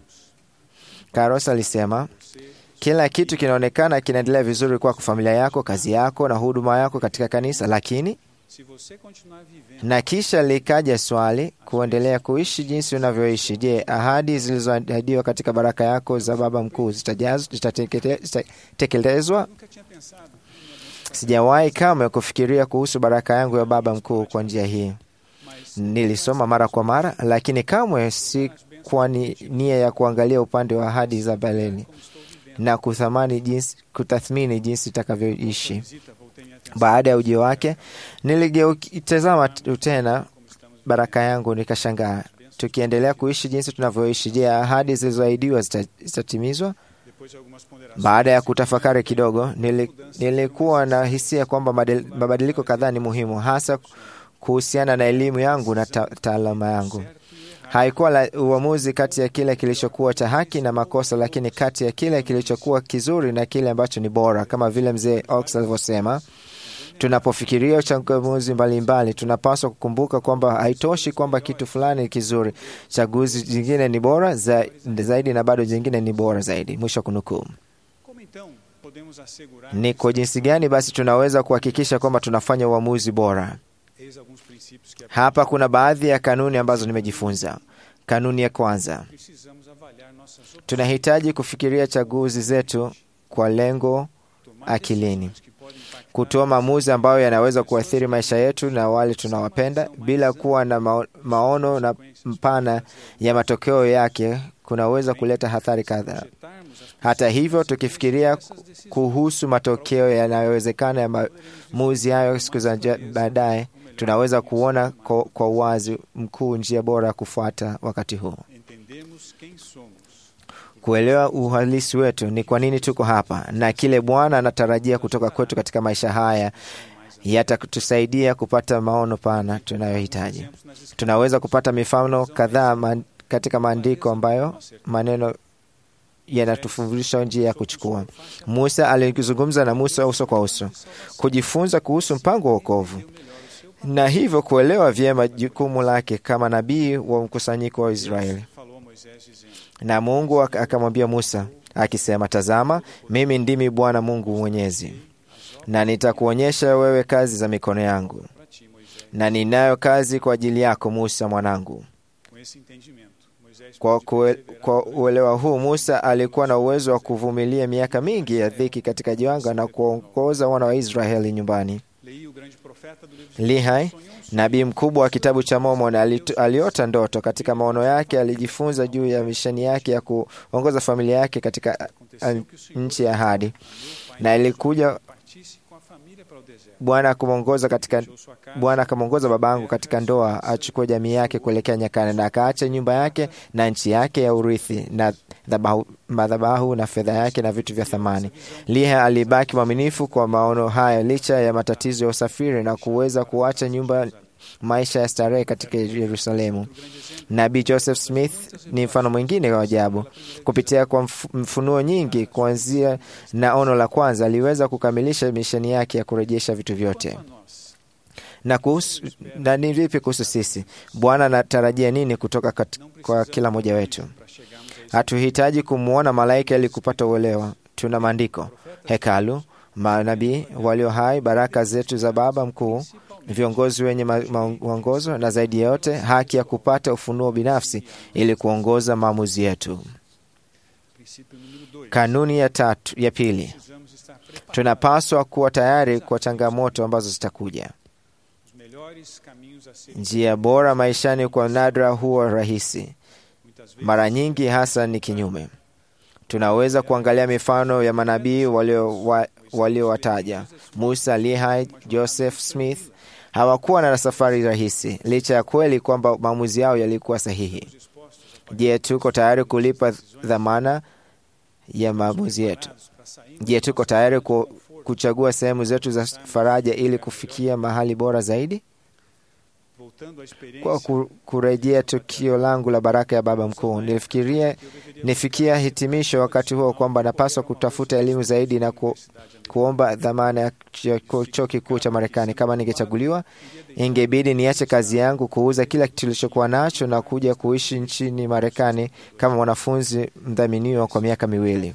Carlos alisema, kila kitu kinaonekana kinaendelea vizuri kwako, familia yako, kazi yako na huduma yako katika kanisa, lakini se você continuar vivendo na kisha likaja swali, kuendelea kuishi jinsi unavyoishi. Je, ahadi zilizoahidiwa katika baraka yako za Baba Mkuu zitajaz- zitatekete- zitatekelezwa? nunca tinha pensado. Sijawahi kamwe kufikiria kuhusu baraka yangu ya Baba Mkuu kwa njia hii. Nilisoma mara kwa mara, lakini kamwe si kwa ni, nia ya kuangalia upande wa ahadi za baleni na kuthamani jinsi, kutathmini jinsi itakavyoishi. Visita, voltei minha atenção. Baada ya ujio wake, niligeutazama t- tena baraka yangu, nikashangaa. Tukiendelea kuishi jinsi tunavyoishi, je, ahadi zilizoahidiwa zita- zitatimizwa? Depois de algumas ponderações, Baada ya kutafakari kidogo, nili, nilikuwa na hisia kwamba madel- mabadiliko kadhaa ni muhimu, hasa kuhusiana na elimu yangu na ta- taaluma yangu. Haikuwa la uamuzi kati ya kile kilichokuwa cha haki na makosa, lakini kati ya kile kilichokuwa kizuri na kile ambacho ni bora, kama vile mzee Ox alivyosema. Tunapofikiria uchaguzi mbalimbali, tunapaswa kukumbuka kwamba haitoshi kwamba kitu fulani ni kizuri. Chaguzi jingine ni bora za, zaidi na bado jingine ni bora zaidi. Mwisho wa kunukuu. como então podemos assegurar Ni kwa jinsi gani basi tunaweza kuhakikisha kwamba tunafanya uamuzi bora? eis alguns princípios que Hapa kuna baadhi ya kanuni ambazo nimejifunza. Kanuni ya kwanza, precisamos avaliar nossas opções, tunahitaji kufikiria chaguzi zetu kwa lengo tomar akilini, decisões que podem impactar kutoa maamuzi ambayo yanaweza kuathiri maisha yetu na wale tunawapenda bila kuwa na mao- maono na mpana ya matokeo yake kunaweza kuleta hatari kadhaa. projetarmos as Hata hivyo, tukifikiria kuhusu matokeo yanayowezekana ya maamuzi hayo siku za ja- baadaye, tunaweza kuona kwa, kwa uwazi mkuu njia bora ya kufuata wakati huu. entendemos quem somos, Kuelewa uhalisi wetu, ni kwa nini tuko hapa na kile Bwana anatarajia kutoka kwetu katika maisha haya, yatatusaidia kupata maono pana tunayohitaji. exemplos nas escrituras Tunaweza kupata mifano kadhaa man, katika maandiko ambayo maneno yanatufundisha njia ya kuchukua. Musa alikizungumza na Musa uso kwa uso, kujifunza kuhusu mpango wa wokovu na hivyo kuelewa vyema jukumu lake kama nabii wa mkusanyiko wa Israeli. falou a Moisés dizendo: Na Mungu ak- akamwambia Musa akisema, tazama, mimi ndimi Bwana Mungu Mwenyezi, na nitakuonyesha wewe kazi za mikono yangu, para ti, Moisés. na ninayo kazi kwa ajili yako Musa mwanangu. Com esse entendimento, Moisés Kwa, pôde kue, perseverar kwa por uelewa huu Musa alikuwa na uwezo wa kuvumilia miaka mingi ya dhiki katika jangwa na kuongoza wana wa Israeli nyumbani. Leí o grande profeta do livro de Lihai, sonhou um sonho. nabii mkubwa wa kitabu cha Mormon, alitu- aliota ndoto. Katika maono yake alijifunza juu ya misheni yake ya kuongoza familia yake katika Aconteceu que o Senhor nchi ya ahadi, meu pai na ilikuja partisse com a família para o deserto. Bwana akamwongoza katika Deixou sua casa, Bwana akamwongoza babangu katika ndoa achukue jamii yake kuelekea nyakani, na akaacha nyumba yake na nchi yake ya urithi na dhabahu- madhabahu na fedha yake na vitu vya thamani. Liha alibaki mwaminifu kwa maono haya licha ya matatizo ya usafiri na kuweza kuacha nyumba maisha ya starehe katika Yerusalemu. Nabii Joseph Smith ni mfano mwingine wa ajabu. Kupitia kwa mf- mfunuo nyingi kuanzia na ono la kwanza, aliweza kukamilisha misheni yake ya kurejesha vitu vyote. a nós. Na kuhusu na ni vipi kuhusu sisi? Bwana anatarajia nini kutoka kat, Não kwa precisamos kila mmoja de wetu? Cristo para chegarmos a esse Hatuhitaji kumwona malaika ili kupata uelewa. Tuna maandiko, hekalu, manabii walio hai, baraka zetu za Baba Mkuu, viongozi wenye ma- ma- mwongozo, na zaidi ya yote haki ya kupata ufunuo binafsi ili kuongoza maamuzi yetu. Princípio número dois. Kanuni ya tatu, ya pili, Precisamos estar preparados. tunapaswa kuwa tayari kwa changamoto ambazo zitakuja. Os melhores caminhos a ser Njia bora maishani kwa nadra huwa rahisi, muitas vezes mara nyingi hasa ni kinyume. Tunaweza kuangalia mifano ya manabii walio- wa- waliowataja Musa, Lehi, Joseph Smith. Hawakuwa na safari rahisi, licha ya kweli kwamba maamuzi yao yalikuwa sahihi. Je, tuko tayari kulipa dhamana ya maamuzi yetu? para sair Je, tuko tayari ku, kuchagua sehemu zetu za faraja ili kufikia mahali bora zaidi? voltando à experiência Kwa ku- kurejea tukio langu la baraka ya baba mkuu, nilifikiria nifikia hitimisho wakati huo kwamba napaswa kutafuta elimu zaidi na ku, kuomba dhamana ya ch- chuo kikuu cha Marekani. Kama ningechaguliwa, ingebidi niache kazi yangu, kuuza kila kitu tulichokuwa nacho na kuja kuishi nchini Marekani kama mwanafunzi mdhaminiwa kwa miaka miwili.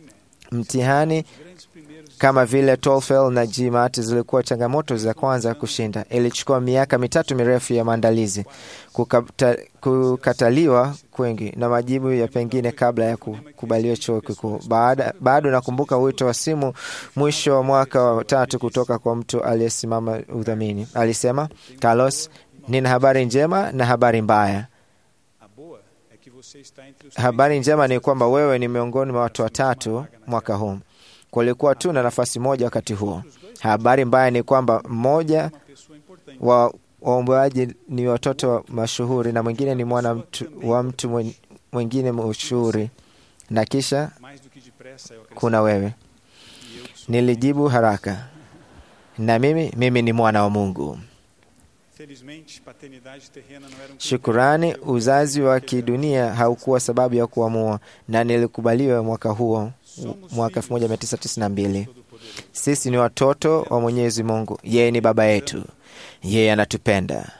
Mtihani grandes primeiros kama vile TOEFL na GMAT zilikuwa changamoto za kwanza kushinda. Ilichukua miaka mitatu mirefu ya maandalizi, kukata, kukataliwa kwingi na majibu ya pengine kabla ya kukubaliwa chuo kikuu. Baada, bado nakumbuka wito wa simu mwisho wa mwaka wa tatu kutoka kwa mtu aliyesimama udhamini. Alisema, Carlos, nina habari njema na habari mbaya. a boa é que você está entre os Habari njema ni kwamba wewe ni miongoni mwa watu watatu mwaka huu. Kulikuwa tu na nafasi moja wakati huo. Habari mbaya ni kwamba mmoja uma pessoa importante wa waombaji ni watoto wa mashuhuri na mwingine ni mwana mtu, wa mtu mwen- mwingine mashuhuri, na kisha mais do que depressa eu acrescento kuna wewe. que eu que sou Nilijibu haraka, na mimi mimi ni mwana wa Mungu. felizmente paternidade terrena não era um Shukurani, uzazi wa kidunia haukuwa sababu ya kuamua, na nilikubaliwa mwaka huo, mwaka 1992. Sisi ni watoto wa Mwenyezi Mungu, yeye ni baba yetu, yeye anatupenda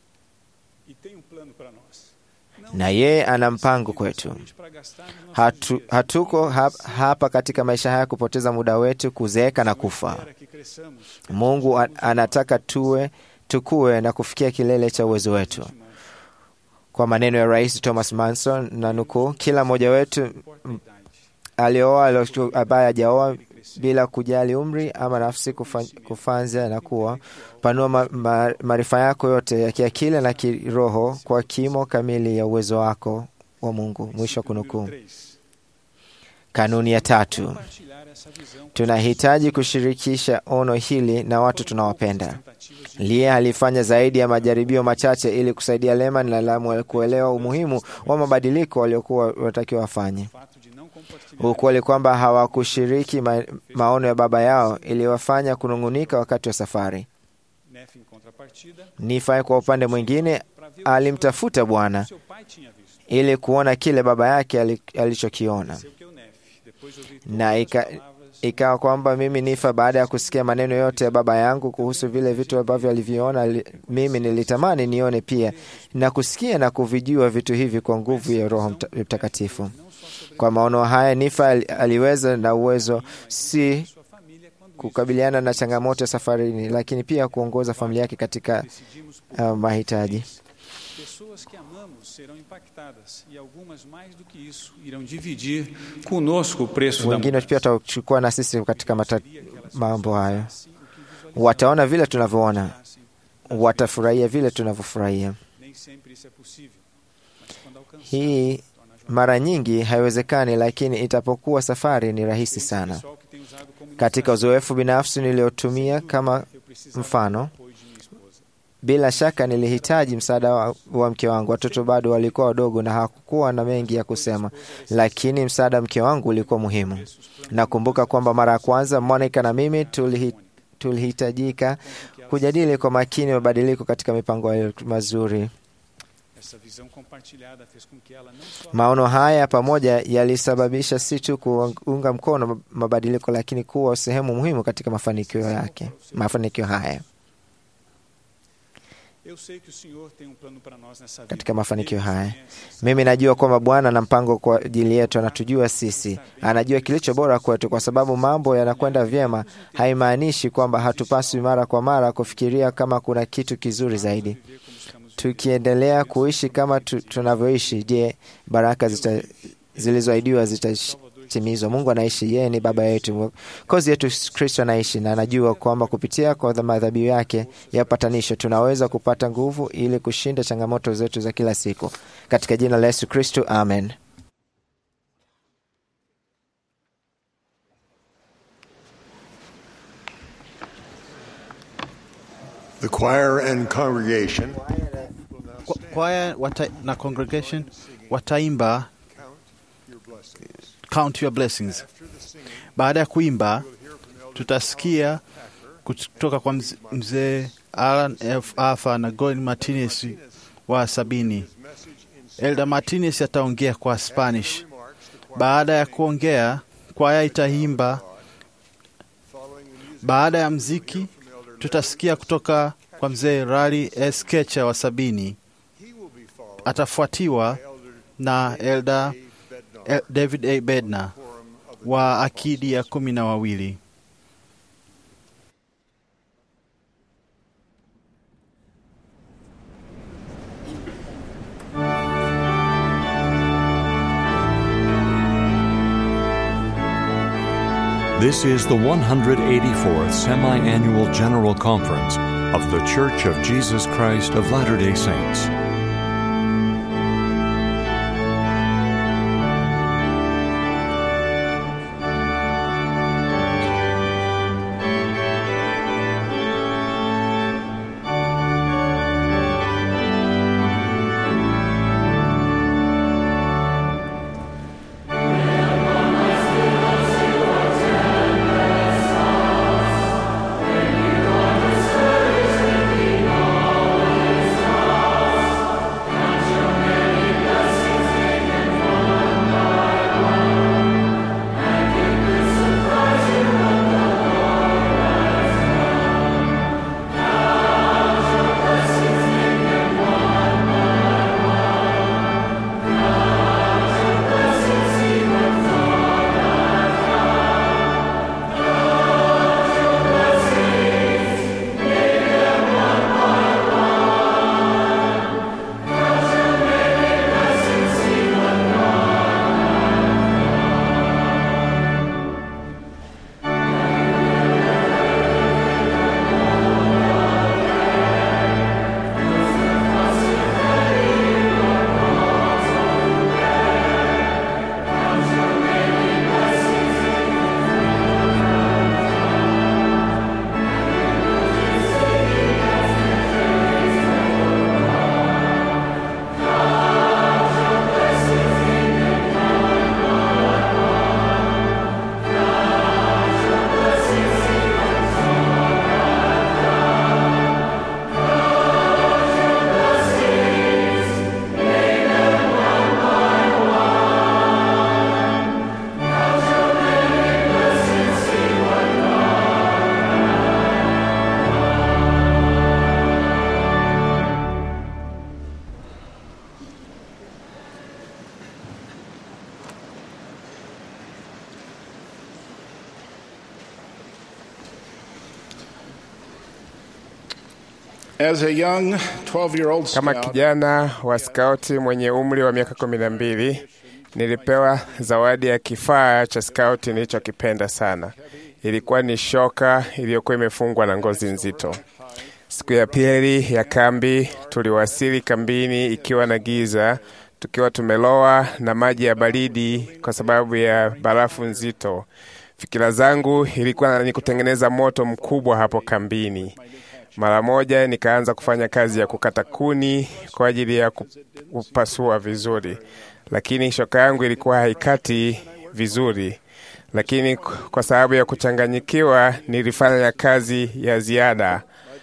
e tem um plano para nós na yeye ana mpango kwetu. somente para gastar no nosso Hatu, dia. hatuko hap, hapa katika maisha haya kupoteza muda wetu kuzeeka na kufa. Espera que cresçamos Mungu a- anataka tuwe tukue na kufikia kilele cha uwezo wetu. Kwa maneno ya Rais Thomas Manson na nukuu, kila mmoja wetu importa a idade alioa alio- ambaye hajaoa bila kujali umri ama nafsi kufa- kufanza na kuwa panua ma- ma- maarifa yako yote ya kiakili na kiroho kwa kimo kamili ya uwezo wako wa Mungu. Mwisho wa kunukuu. Número três, Kanuni ya tatu, compartilhar essa visão com tunahitaji kushirikisha ono hili na watu tunawapenda. tentativas de Lia alifanya zaidi ya majaribio machache ili kusaidia Lehman na Lamu kuelewa umuhimu wa mabadiliko waliokuwa wanatakiwa wafanye. fato de não compartilhar Ukweli kwamba hawakushiriki ma maono ya baba yao iliwafanya kunung'unika wakati wa safari. Nefe, em contrapartida, Nifai kwa upande mwingine para ver o alimtafuta Bwana que seu pai tinha visto. ili kuona kile baba yake ali- alichokiona, Seu que o Nefe, depois de ouvir todas na as ika, palavras, ikawa kwamba mimi Nifa, baada ya kusikia maneno yote ya baba yangu kuhusu vile vitu ambavyo aliviona, li- mimi nilitamani nione pia na kusikia na kuvijua vitu hivi kwa nguvu ya Roho Mta- Mtakatifu. Kwa maono haya, Nifa ali- aliweza na uwezo si sua família, quando kukabiliana na changamoto ya safarini, lakini pia kuongoza familia yake katika decidimos por uh, mahitaji. pessoas que amamos serão impactadas e algumas mais do que isso irão dividir conosco o preço da Wengine mudança. pia watachukua na sisi katika mata, mambo hayo, wataona vile tunavyoona, watafurahia vile tunavyofurahia. Nem sempre isso é possível, mas quando alcançar, Hii mara nyingi haiwezekani, lakini itapokuwa safari ni rahisi sana. pessoal que tem usado como Katika uzoefu binafsi niliotumia kama eu precisava mfano, do apoio de minha esposa. bila shaka nilihitaji msaada wa, wa mke wangu. Watoto bado walikuwa wadogo na hakukuwa na mengi ya kusema, lakini msaada wa mke wangu ulikuwa muhimu. Nakumbuka kwamba mara ya kwanza Monica na mimi tulihi, tulihitajika kujadili kwa makini mabadiliko katika mipango yetu mazuri. Essa visão compartilhada fez com que ela não só Maono haya pamoja yalisababisha si tu kuunga mkono mabadiliko, lakini kuwa sehemu muhimu katika mafanikio yake, mafanikio haya. Eu sei que o Senhor tem um plano para nós nessa vida. Katika mafanikio Ele haya. nos conhece, Mimi najua kwamba Bwana ana mpango kwa ajili yetu, anatujua sisi, anajua kilicho bora kwetu. Kwa sababu mambo yanakwenda vyema, haimaanishi kwamba hatupaswi mara kwa mara kufikiria kama kuna kitu kizuri zaidi. viver como estamos Tukiendelea kuishi kama tu, tunavyoishi, je, baraka zita, zilizoahidiwa zita, itatimizwa. Mungu anaishi, yeye ni baba yetu, kozi yetu Kristo anaishi, na anajua kwamba kupitia kwa madhabihu yake ya upatanisho tunaweza kupata nguvu ili kushinda changamoto zetu za kila siku, katika jina la Yesu Kristo, amen. The choir and congregation Kwa- Kwaya wata, na congregation wataimba Count Your Blessings. Baada ya kuimba, tutasikia kutoka kwa mz- mzee Alan F. Arthur na Gordon Martinez wa sabini. Elder Martinez ataongea kwa Spanish. Baada ya kuongea, kwaya itaimba. Baada ya mziki, tutasikia kutoka kwa mzee Rally S. Kecha wa sabini. Atafuatiwa na Elder El- David A. Bednar wa akidi ya kumi na wawili. This is the 184th Semi Annual General Conference of The Church of Jesus Christ of Latter day Saints. As a young 12-year-old Kama scout, kijana wa skauti mwenye umri wa miaka kumi na mbili nilipewa zawadi ya kifaa cha skauti nilichokipenda sana. Ilikuwa ni shoka iliyokuwa imefungwa na ngozi nzito. Siku ya pili ya kambi, tuliwasili kambini ikiwa na giza, tukiwa tumelowa na maji ya baridi kwa sababu ya barafu nzito. Fikira zangu ilikuwa ni kutengeneza moto mkubwa hapo kambini. Mara moja nikaanza kufanya kazi ya kukata kuni kwa ajili ya kupasua vizuri, lakini shoka yangu ilikuwa haikati vizuri. Lakini kwa sababu ya kuchanganyikiwa, nilifanya kazi ya ziada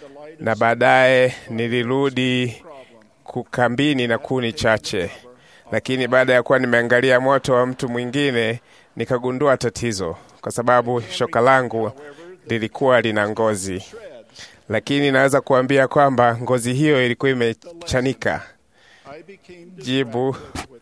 na baadaye nilirudi kukambini na kuni chache. Lakini baada ya kuwa nimeangalia moto wa mtu mwingine, nikagundua tatizo, kwa sababu shoka langu lilikuwa lina ngozi lakini naweza kuambia kwamba ngozi hiyo ilikuwa imechanika. Jibu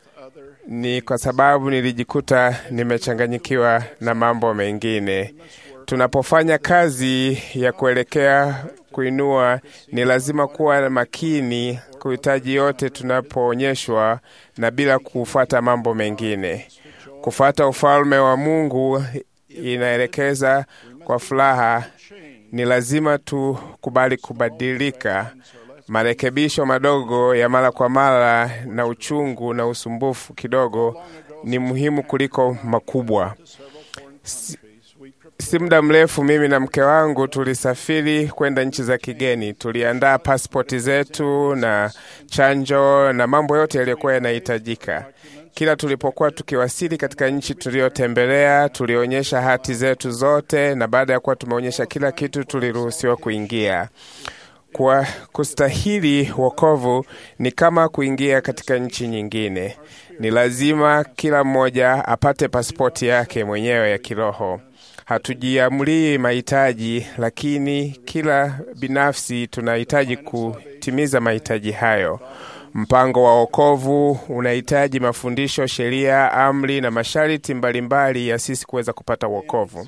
ni kwa sababu nilijikuta nimechanganyikiwa na mambo mengine. Tunapofanya kazi ya kuelekea kuinua, ni lazima kuwa makini kuhitaji yote tunapoonyeshwa na bila kufuata mambo mengine. Kufuata ufalme wa Mungu inaelekeza kwa furaha. Ni lazima tukubali kubadilika. Marekebisho madogo ya mara kwa mara na uchungu na usumbufu kidogo ni muhimu kuliko makubwa. Si, si muda mrefu mimi na mke wangu tulisafiri kwenda nchi za kigeni. Tuliandaa pasipoti zetu na chanjo na mambo yote yaliyokuwa yanahitajika. Kila tulipokuwa tukiwasili katika nchi tuliyotembelea, tulionyesha hati zetu zote, na baada ya kuwa tumeonyesha kila kitu, tuliruhusiwa kuingia. Kwa kustahili wokovu ni kama kuingia katika nchi nyingine. Ni lazima kila mmoja apate pasipoti yake mwenyewe ya kiroho. Hatujiamlii mahitaji, lakini kila binafsi tunahitaji kutimiza mahitaji hayo. Mpango wa wokovu unahitaji mafundisho, sheria, amri na masharti mbalimbali ya sisi kuweza kupata wokovu.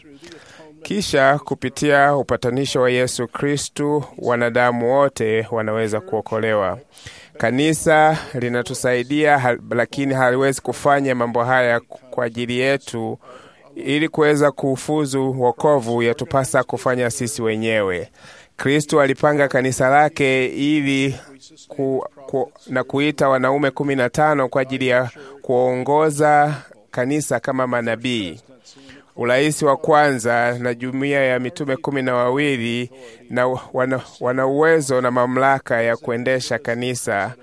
Kisha kupitia upatanisho wa Yesu Kristu, wanadamu wote wanaweza kuokolewa. Kanisa linatusaidia ha, lakini haliwezi kufanya mambo haya kwa ajili yetu. Ili kuweza kufuzu wokovu, yatupasa kufanya sisi wenyewe. Kristu alipanga kanisa lake ili ku, ku, na kuita wanaume kumi na tano kwa ajili ya kuongoza kanisa kama manabii. Urais wa kwanza na jumuiya ya mitume kumi na wawili na wana, wana uwezo na mamlaka ya kuendesha kanisa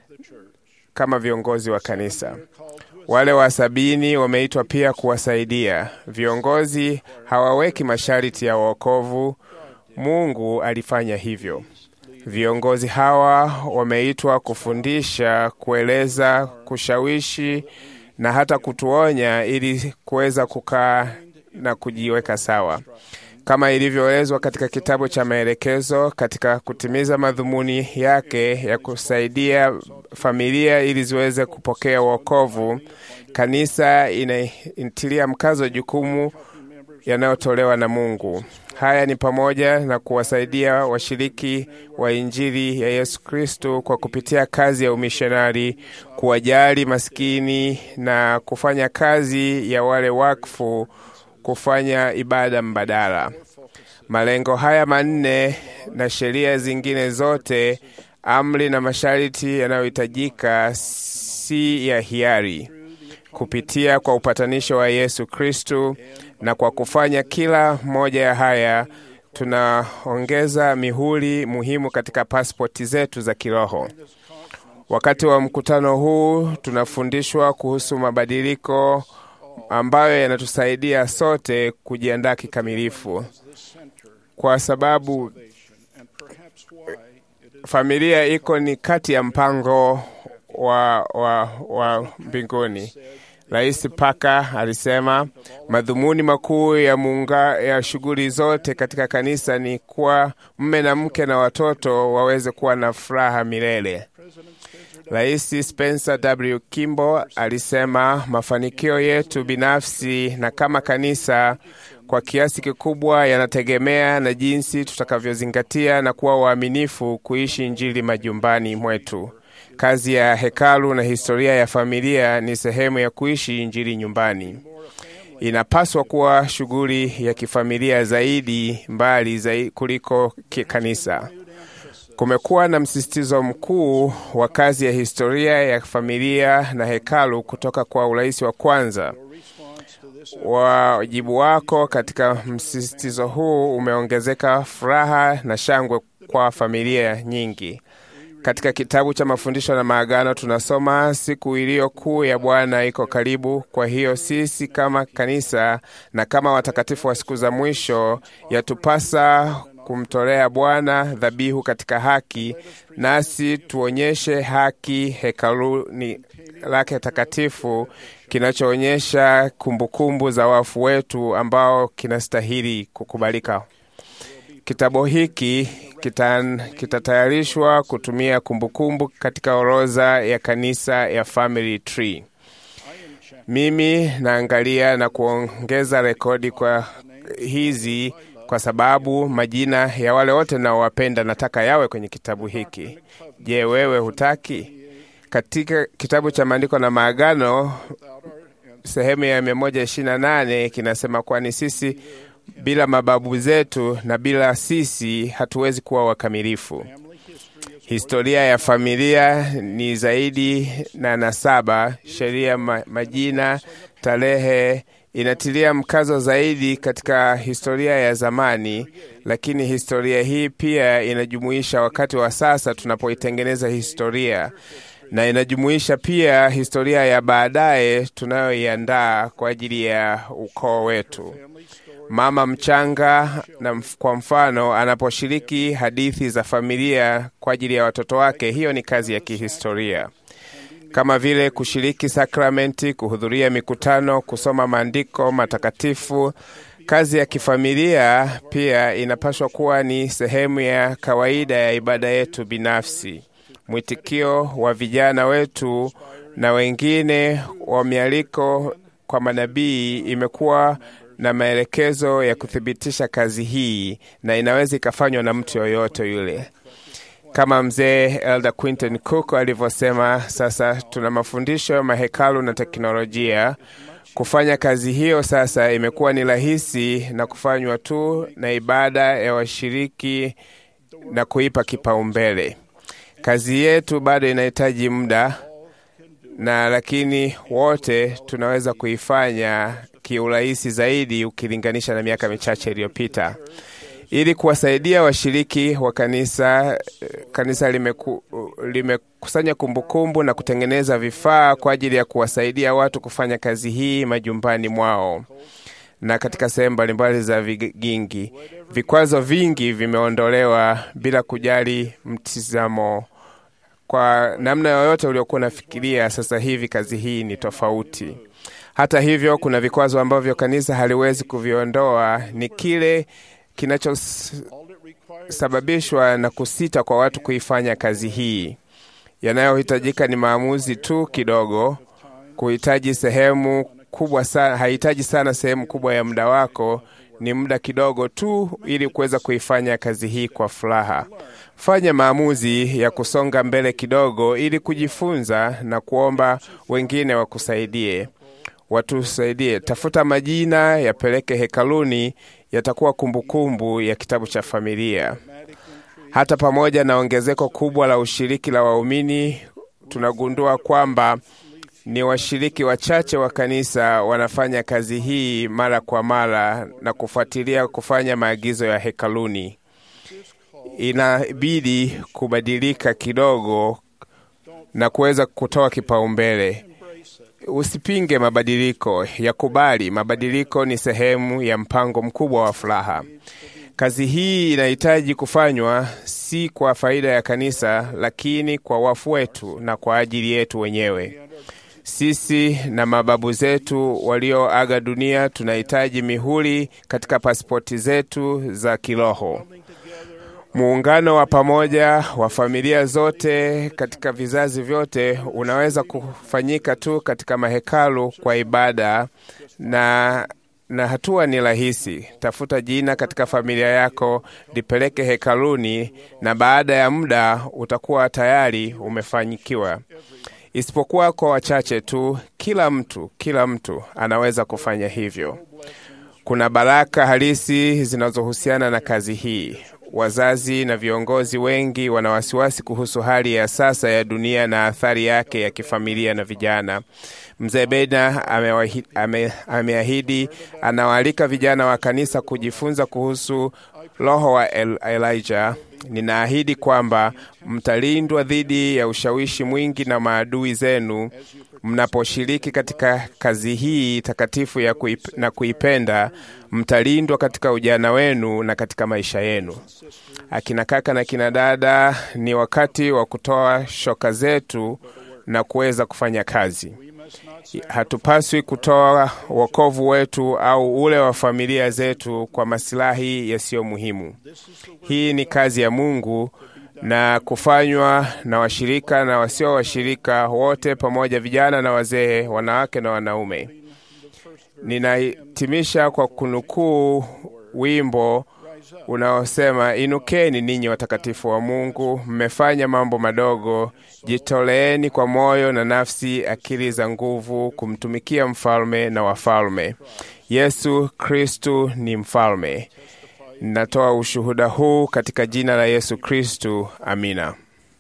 kama viongozi wa kanisa. Wale wa sabini wameitwa pia kuwasaidia. Viongozi hawaweki masharti ya wokovu. Mungu alifanya hivyo. Viongozi hawa wameitwa kufundisha, kueleza, kushawishi na hata kutuonya ili kuweza kukaa na kujiweka sawa, kama ilivyoelezwa katika kitabu cha maelekezo, katika kutimiza madhumuni yake ya kusaidia familia ili ziweze kupokea wokovu. Kanisa inaintilia mkazo jukumu yanayotolewa na Mungu. Haya ni pamoja na kuwasaidia washiriki wa Injili ya Yesu Kristo kwa kupitia kazi ya umishonari, kuwajali maskini na kufanya kazi ya wale wakfu, kufanya ibada mbadala. Malengo haya manne na sheria zingine zote, amri na masharti yanayohitajika si ya hiari kupitia kwa upatanisho wa Yesu Kristu, na kwa kufanya kila moja ya haya tunaongeza mihuri muhimu katika pasipoti zetu za kiroho. Wakati wa mkutano huu tunafundishwa kuhusu mabadiliko ambayo yanatusaidia sote kujiandaa kikamilifu, kwa sababu familia iko ni kati ya mpango wa, wa, wa mbinguni. Rais Paka alisema madhumuni makuu ya muunga ya shughuli zote katika kanisa ni kuwa mme na mke na watoto waweze kuwa na furaha milele. Rais Spencer W. Kimball alisema mafanikio yetu binafsi na kama kanisa kwa kiasi kikubwa yanategemea na jinsi tutakavyozingatia na kuwa waaminifu kuishi Injili majumbani mwetu. Kazi ya hekalu na historia ya familia ni sehemu ya kuishi Injili nyumbani. Inapaswa kuwa shughuli ya kifamilia zaidi mbali zaidi kuliko kanisa. Kumekuwa na msisitizo mkuu wa kazi ya historia ya familia na hekalu kutoka kwa urais wa kwanza. Wajibu wako katika msisitizo huu umeongezeka furaha na shangwe kwa familia nyingi. Katika kitabu cha mafundisho na maagano tunasoma siku iliyo kuu ya Bwana iko karibu. Kwa hiyo sisi kama kanisa na kama watakatifu wa siku za mwisho, yatupasa kumtolea Bwana dhabihu katika haki, nasi tuonyeshe haki hekaluni lake takatifu, kinachoonyesha kumbukumbu za wafu wetu ambao kinastahili kukubalika. Kitabu hiki kitatayarishwa kita kutumia kumbukumbu kumbu katika orodha ya kanisa ya Family Tree. Mimi naangalia na kuongeza rekodi kwa hizi kwa sababu majina ya wale wote naowapenda nataka yawe kwenye kitabu hiki. Je, wewe hutaki? Katika kitabu cha maandiko na maagano sehemu ya 128 kinasema, kwani sisi bila mababu zetu na bila sisi hatuwezi kuwa wakamilifu. Historia ya familia ni zaidi na nasaba, sheria, ma, majina, tarehe inatilia mkazo zaidi katika historia ya zamani, lakini historia hii pia inajumuisha wakati wa sasa tunapoitengeneza historia, na inajumuisha pia historia ya baadaye tunayoiandaa kwa ajili ya ukoo wetu. Mama mchanga na mf, kwa mfano anaposhiriki hadithi za familia kwa ajili ya watoto wake, hiyo ni kazi ya kihistoria kama vile kushiriki sakramenti, kuhudhuria mikutano, kusoma maandiko matakatifu. Kazi ya kifamilia pia inapaswa kuwa ni sehemu ya kawaida ya ibada yetu binafsi. Mwitikio wa vijana wetu na wengine wa mialiko kwa manabii imekuwa na maelekezo ya kuthibitisha kazi hii, na inaweza ikafanywa na mtu yoyote yule kama mzee Elder Quinton Cook alivyosema, sasa tuna mafundisho, mahekalu na teknolojia. Kufanya kazi hiyo sasa imekuwa ni rahisi na kufanywa tu na ibada ya washiriki na kuipa kipaumbele. Kazi yetu bado inahitaji muda na lakini wote tunaweza kuifanya kiurahisi zaidi ukilinganisha na miaka michache iliyopita ili kuwasaidia washiriki wa kanisa. Kanisa limeku, limekusanya kumbukumbu na kutengeneza vifaa kwa ajili ya kuwasaidia watu kufanya kazi hii majumbani mwao na katika sehemu mbalimbali za vigingi. Vikwazo vingi vimeondolewa bila kujali mtizamo kwa namna yoyote uliokuwa unafikiria. Sasa hivi kazi hii ni tofauti. Hata hivyo, kuna vikwazo ambavyo kanisa haliwezi kuviondoa. Ni kile kinachosababishwa na kusita kwa watu kuifanya kazi hii. Yanayohitajika ni maamuzi tu kidogo, kuhitaji sehemu kubwa sana, hahitaji sana sehemu kubwa ya muda wako, ni muda kidogo tu, ili kuweza kuifanya kazi hii kwa furaha. Fanya maamuzi ya kusonga mbele kidogo, ili kujifunza na kuomba wengine wakusaidie, watusaidie. Tafuta majina, yapeleke hekaluni yatakuwa kumbukumbu ya kitabu cha familia. Hata pamoja na ongezeko kubwa la ushiriki la waumini, tunagundua kwamba ni washiriki wachache wa kanisa wanafanya kazi hii mara kwa mara na kufuatilia kufanya maagizo ya hekaluni. Inabidi kubadilika kidogo na kuweza kutoa kipaumbele. Usipinge mabadiliko, yakubali. Mabadiliko ni sehemu ya mpango mkubwa wa furaha. Kazi hii inahitaji kufanywa si kwa faida ya kanisa, lakini kwa wafu wetu na kwa ajili yetu wenyewe. Sisi na mababu zetu walioaga dunia tunahitaji mihuri katika pasipoti zetu za kiroho. Muungano wa pamoja wa familia zote katika vizazi vyote unaweza kufanyika tu katika mahekalu kwa ibada na na hatua ni rahisi. Tafuta jina katika familia yako, lipeleke hekaluni, na baada ya muda utakuwa tayari umefanyikiwa. Isipokuwa kwa wachache tu, kila mtu kila mtu anaweza kufanya hivyo. Kuna baraka halisi zinazohusiana na kazi hii. Wazazi na viongozi wengi wana wasiwasi kuhusu hali ya sasa ya dunia na athari yake ya kifamilia na vijana. Mzee Beda ameahidi, anawaalika vijana wa kanisa kujifunza kuhusu roho wa El Elijah. Ninaahidi kwamba mtalindwa dhidi ya ushawishi mwingi na maadui zenu mnaposhiriki katika kazi hii takatifu ya kuip, na kuipenda. Mtalindwa katika ujana wenu na katika maisha yenu. Akina kaka na kina dada, ni wakati wa kutoa shoka zetu na kuweza kufanya kazi. Hatupaswi kutoa wokovu wetu au ule wa familia zetu kwa masilahi yasiyo muhimu. Hii ni kazi ya Mungu na kufanywa na washirika na wasio washirika wote pamoja, vijana na wazee, wanawake na wanaume. Ninahitimisha kwa kunukuu wimbo unaosema, inukeni ninyi watakatifu wa Mungu, mmefanya mambo madogo, jitoleeni kwa moyo na nafsi, akili za nguvu, kumtumikia mfalme na wafalme. Yesu Kristu ni mfalme. Ninatoa ushuhuda huu katika jina la Yesu Kristu. Amina.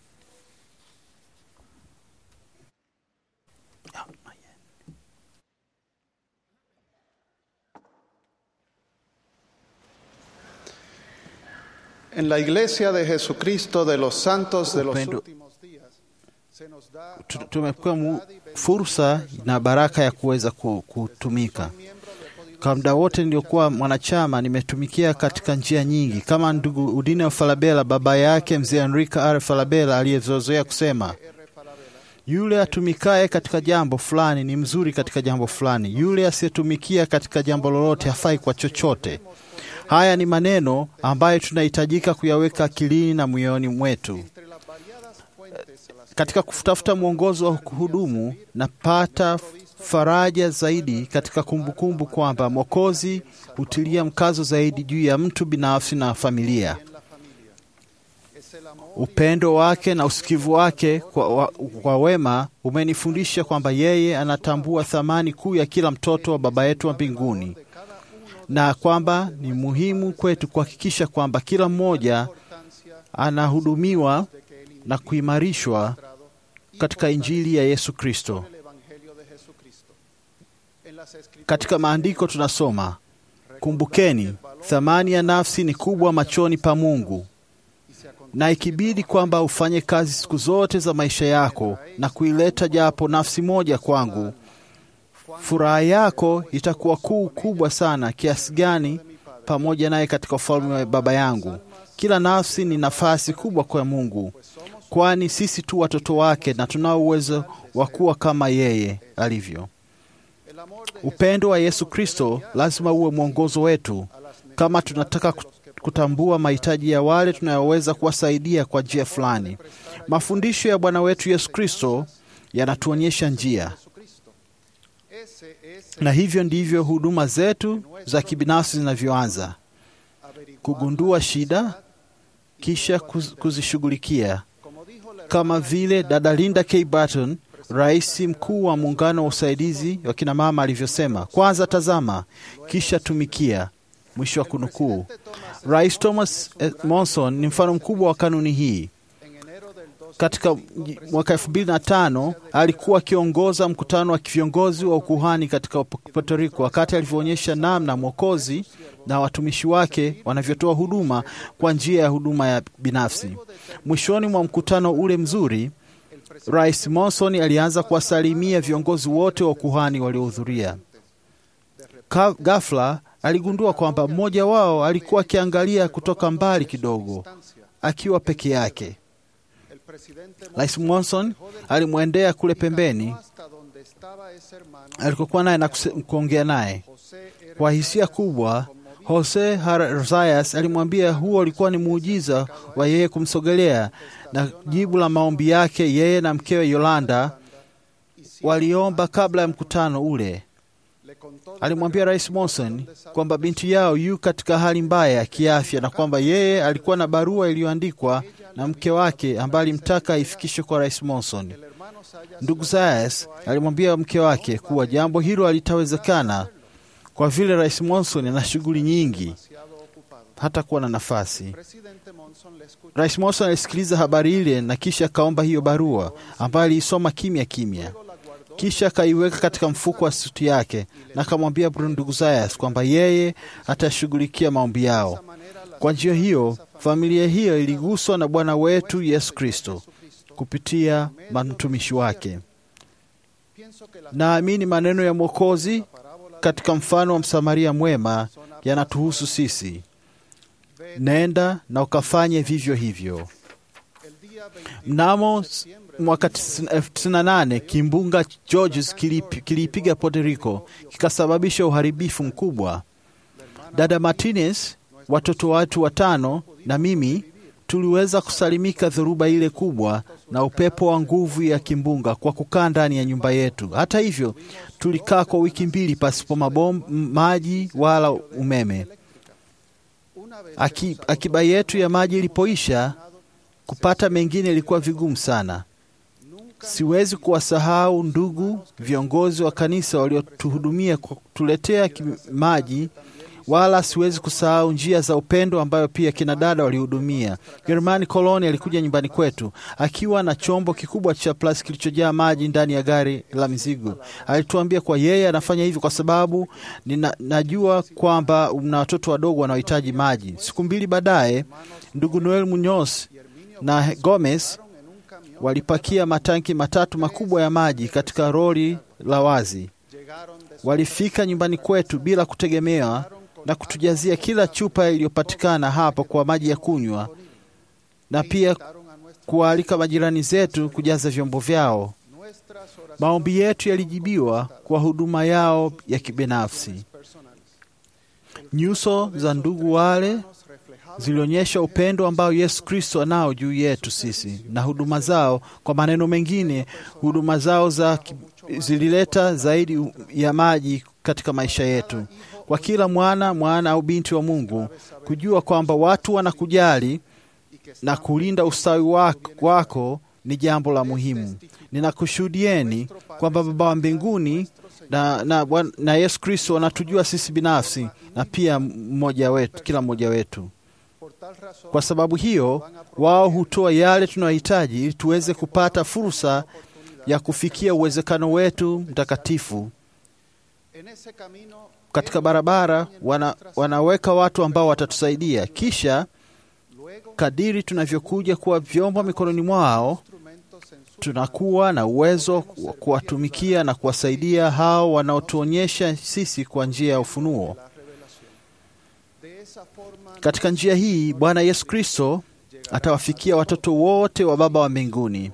En la Iglesia de Jesucristo de los Santos de los Upendo. últimos días se nos da Tu- tumepewa mu- fursa na baraka ya kuweza ku- kutumika. Kwa muda wote niliokuwa mwanachama, nimetumikia katika njia nyingi, kama ndugu Udine Falabella, baba yake mzee Enrique R. Falabella aliyezozoea kusema, yule atumikaye katika jambo fulani ni mzuri katika jambo fulani, yule asiyetumikia katika jambo lolote hafai kwa chochote. Haya ni maneno ambayo tunahitajika kuyaweka akilini na moyoni mwetu. Katika kutafuta mwongozo wa kuhudumu, napata faraja zaidi katika kumbukumbu kwamba Mwokozi hutilia mkazo zaidi juu ya mtu binafsi na familia. Upendo wake na usikivu wake kwa, wa, kwa wema umenifundisha kwamba yeye anatambua thamani kuu ya kila mtoto wa Baba yetu wa mbinguni na kwamba ni muhimu kwetu kuhakikisha kwamba kila mmoja anahudumiwa na kuimarishwa katika Injili ya Yesu Kristo. Katika maandiko tunasoma, kumbukeni, thamani ya nafsi ni kubwa machoni pa Mungu, na ikibidi kwamba ufanye kazi siku zote za maisha yako na kuileta japo nafsi moja kwangu, furaha yako itakuwa kuu kubwa sana kiasi gani pamoja naye katika ufalme wa Baba yangu. Kila nafsi ni nafasi kubwa kwa Mungu, kwani sisi tu watoto wake na tunao uwezo wa kuwa kama yeye alivyo. Upendo wa Yesu Kristo lazima uwe mwongozo wetu kama tunataka kutambua mahitaji ya wale tunayoweza kuwasaidia kwa njia fulani. Mafundisho ya Bwana wetu Yesu Kristo yanatuonyesha njia, na hivyo ndivyo huduma zetu za kibinafsi zinavyoanza: kugundua shida, kisha kuz- kuzishughulikia, kama vile dada Linda K. Barton, rais mkuu wa muungano wa usaidizi wa kina mama alivyosema, kwanza tazama, kisha tumikia. Mwisho wa kunukuu. Rais Thomas eh, Monson ni mfano mkubwa wa kanuni hii. Katika mwaka elfu mbili na tano alikuwa akiongoza mkutano wa viongozi wa ukuhani katika Puerto Rico, wakati alivyoonyesha namna Mwokozi na watumishi wake wanavyotoa huduma kwa njia ya huduma ya binafsi. Mwishoni mwa mkutano ule mzuri, Rais Monson alianza kuwasalimia viongozi wote wa ukuhani waliohudhuria. Ka- Ghafla aligundua kwamba mmoja wao alikuwa akiangalia kutoka mbali kidogo, akiwa peke yake. Rais Monson alimwendea kule pembeni alikokuwa naye na kuse- kuongea naye kwa hisia kubwa. Jose Rosayas alimwambia huo ulikuwa ni muujiza wa yeye kumsogelea, na jibu la maombi yake, yeye na mkewe Yolanda waliomba kabla ya mkutano ule. Alimwambia Rais Monson kwamba binti yao yu katika hali mbaya ya kiafya na kwamba yeye alikuwa na barua iliyoandikwa na mke wake ambaye alimtaka aifikishwe kwa Rais Monson. Ndugu Zayas alimwambia mke wake kuwa jambo hilo halitawezekana kwa vile Rais Monson ana shughuli nyingi, hata kuwa na nafasi. Rais Monson alisikiliza habari ile na kisha akaomba hiyo barua ambayo aliisoma kimya kimya, kisha akaiweka katika mfuko wa suti yake na akamwambia ndugu Zayas kwamba yeye atashughulikia maombi yao. Kwa njia hiyo, familia hiyo iliguswa na Bwana wetu Yesu Kristo kupitia mtumishi wake. Naamini maneno ya Mwokozi katika mfano wa Msamaria mwema yanatuhusu sisi: nenda na ukafanye vivyo hivyo. Mnamo mwaka 98 kimbunga Georges kilipi- kiliipiga Puerto Rico kikasababisha uharibifu mkubwa. Dada Martinez, watoto watu watano na mimi tuliweza kusalimika dhoruba ile kubwa na upepo wa nguvu ya kimbunga kwa kukaa ndani ya nyumba yetu. Hata hivyo, tulikaa kwa wiki mbili pasipo mabom, maji wala umeme. Aki, akiba yetu ya maji ilipoisha, kupata mengine ilikuwa vigumu sana. Siwezi kuwasahau ndugu viongozi wa kanisa waliotuhudumia kwa kutuletea ki- maji, wala siwezi kusahau njia za upendo ambayo pia kina dada walihudumia. Germani Koloni alikuja nyumbani kwetu akiwa na chombo kikubwa cha plastiki kilichojaa maji ndani ya gari la mizigo. Alituambia kwa yeye anafanya hivi kwa sababu nina, najua kwamba mna watoto wadogo wanaohitaji maji. Siku mbili baadaye, ndugu Noel Munoz na Gomez walipakia matanki matatu makubwa ya maji katika roli la wazi. Walifika nyumbani kwetu bila kutegemewa na kutujazia kila chupa iliyopatikana hapo kwa maji ya kunywa, na pia kuwaalika majirani zetu kujaza vyombo vyao. Maombi yetu yalijibiwa kwa huduma yao ya kibinafsi. Nyuso za ndugu wale zilionyesha upendo ambao Yesu Kristo anao juu yetu sisi na huduma zao. Kwa maneno mengine, huduma zao za ki- zilileta zaidi ya maji katika maisha yetu. Kwa kila mwana mwana au binti wa Mungu, kujua kwamba watu wanakujali na kulinda ustawi wako, wako ni jambo la muhimu. Ninakushuhudieni kwamba Baba wa mbinguni na, na, Bwana- na Yesu Kristo wanatujua sisi binafsi na pia mmoja wetu, kila mmoja wetu. Kwa sababu hiyo, wao hutoa yale tunayohitaji ili tuweze kupata fursa ya kufikia uwezekano wetu mtakatifu. Katika barabara wana, wanaweka watu ambao watatusaidia. Kisha kadiri tunavyokuja kuwa vyombo mikononi mwao, tunakuwa na uwezo wa kuwatumikia na kuwasaidia hao wanaotuonyesha sisi kwa njia ya ufunuo. Katika njia hii Bwana Yesu Kristo atawafikia watoto wote wa Baba wa mbinguni.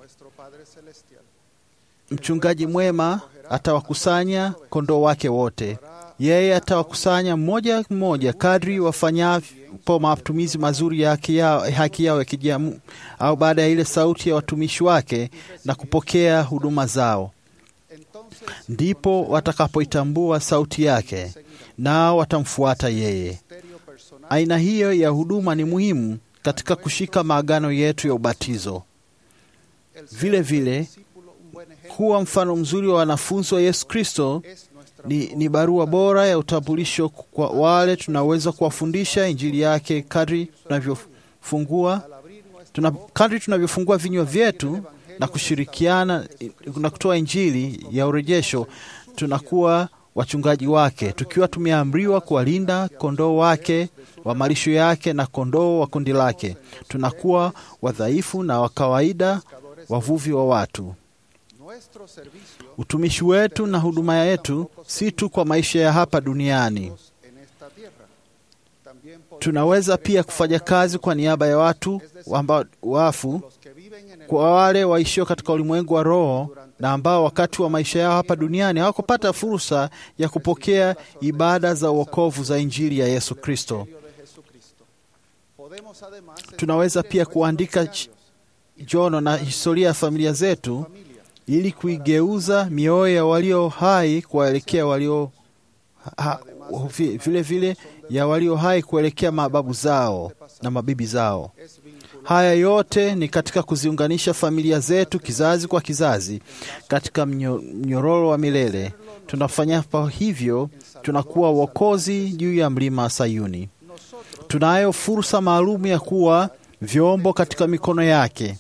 Mchungaji mwema atawakusanya kondoo wake wote. Yeye atawakusanya mmoja mmoja kadri wafanyapo matumizi mazuri ya haki yao, haki yao ya kijamu au baada ya ile sauti ya watumishi wake na kupokea huduma zao. Ndipo watakapoitambua sauti yake, nao watamfuata yeye. Aina hiyo ya huduma ni muhimu katika kushika maagano yetu ya ubatizo. Vile vile kuwa mfano mzuri wa wanafunzi wa Yesu Kristo ni, ni barua bora ya utambulisho kwa wale tunaweza kuwafundisha injili yake kadri tunavyofungua tuna, kadri tunavyofungua vinywa vyetu na kushirikiana na kutoa injili ya urejesho, tunakuwa wachungaji wake, tukiwa tumeamriwa kuwalinda kondoo wake wa malisho yake na kondoo wa kundi lake. Tunakuwa wadhaifu na wa kawaida, wavuvi wa watu. Utumishi wetu na huduma yetu si tu kwa maisha ya hapa duniani. Tunaweza pia kufanya kazi kwa niaba ya watu ambao wafu, kwa wale waishio katika ulimwengu wa roho na ambao wakati wa maisha yao hapa duniani hawakupata fursa ya kupokea ibada za uokovu za Injili ya Yesu Kristo. Tunaweza pia kuandika jono na historia ya familia zetu ili kuigeuza mioyo ya walio hai kuelekea walio ha, vile vile ya walio hai kuelekea mababu zao na mabibi zao. Haya yote ni katika kuziunganisha familia zetu kizazi kwa kizazi katika mnyororo wa milele. Tunafanya hivyo, tunakuwa wokozi juu ya mlima Sayuni. Tunayo fursa maalum ya kuwa vyombo katika mikono yake.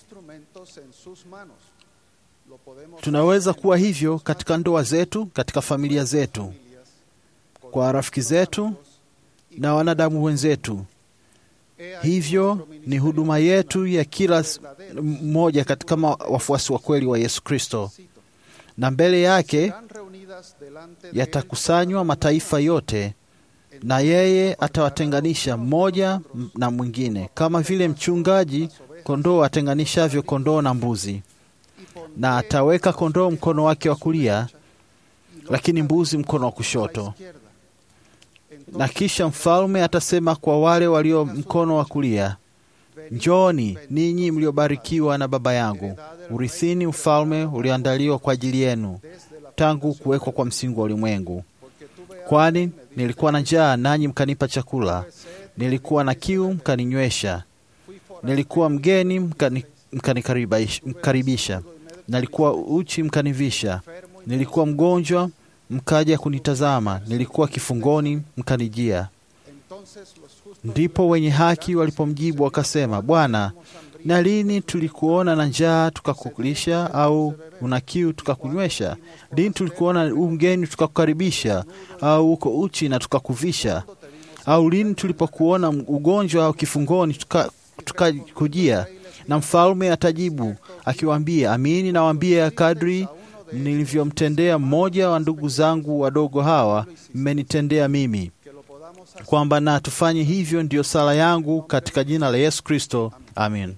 Tunaweza kuwa hivyo katika ndoa zetu, katika familia zetu, kwa rafiki zetu na wanadamu wenzetu. Hivyo ni huduma yetu ya kila mmoja katika wafuasi wa kweli wa Yesu Kristo, na mbele yake yatakusanywa mataifa yote, na yeye atawatenganisha mmoja na mwingine, kama vile mchungaji kondoo atenganishavyo kondoo na mbuzi, na ataweka kondoo mkono wake wa kulia, lakini mbuzi mkono wa kushoto. Na kisha mfalme atasema kwa wale walio mkono wa kulia, Njooni ninyi mliobarikiwa na Baba yangu, urithini ufalme ulioandaliwa kwa ajili yenu tangu kuwekwa kwa msingi wa ulimwengu. Kwani nilikuwa na njaa, nanyi mkanipa chakula, Nilikuwa na kiu, mkaninywesha. Nilikuwa mgeni, mkani- mkanikaribisha. mkaribisha. Nilikuwa uchi, mkanivisha. Nilikuwa mgonjwa, mkaja kunitazama. Nilikuwa kifungoni, mkanijia. Ndipo wenye haki walipomjibu wakasema, Bwana, na lini tulikuona na njaa tukakulisha, au una kiu tukakunywesha? Lini tulikuona u mgeni tukakukaribisha, au uko uchi na tukakuvisha? Au lini tulipokuona ugonjwa au kifungoni tuka- tukakujia? Na mfalme atajibu akiwaambia, amini nawaambia, kadri nilivyomtendea mmoja wa ndugu zangu wadogo hawa, mmenitendea mimi kwamba na tufanye hivyo, ndiyo sala yangu katika jina la Yesu Kristo, amin.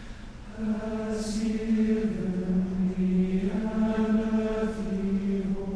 Has given me an earthly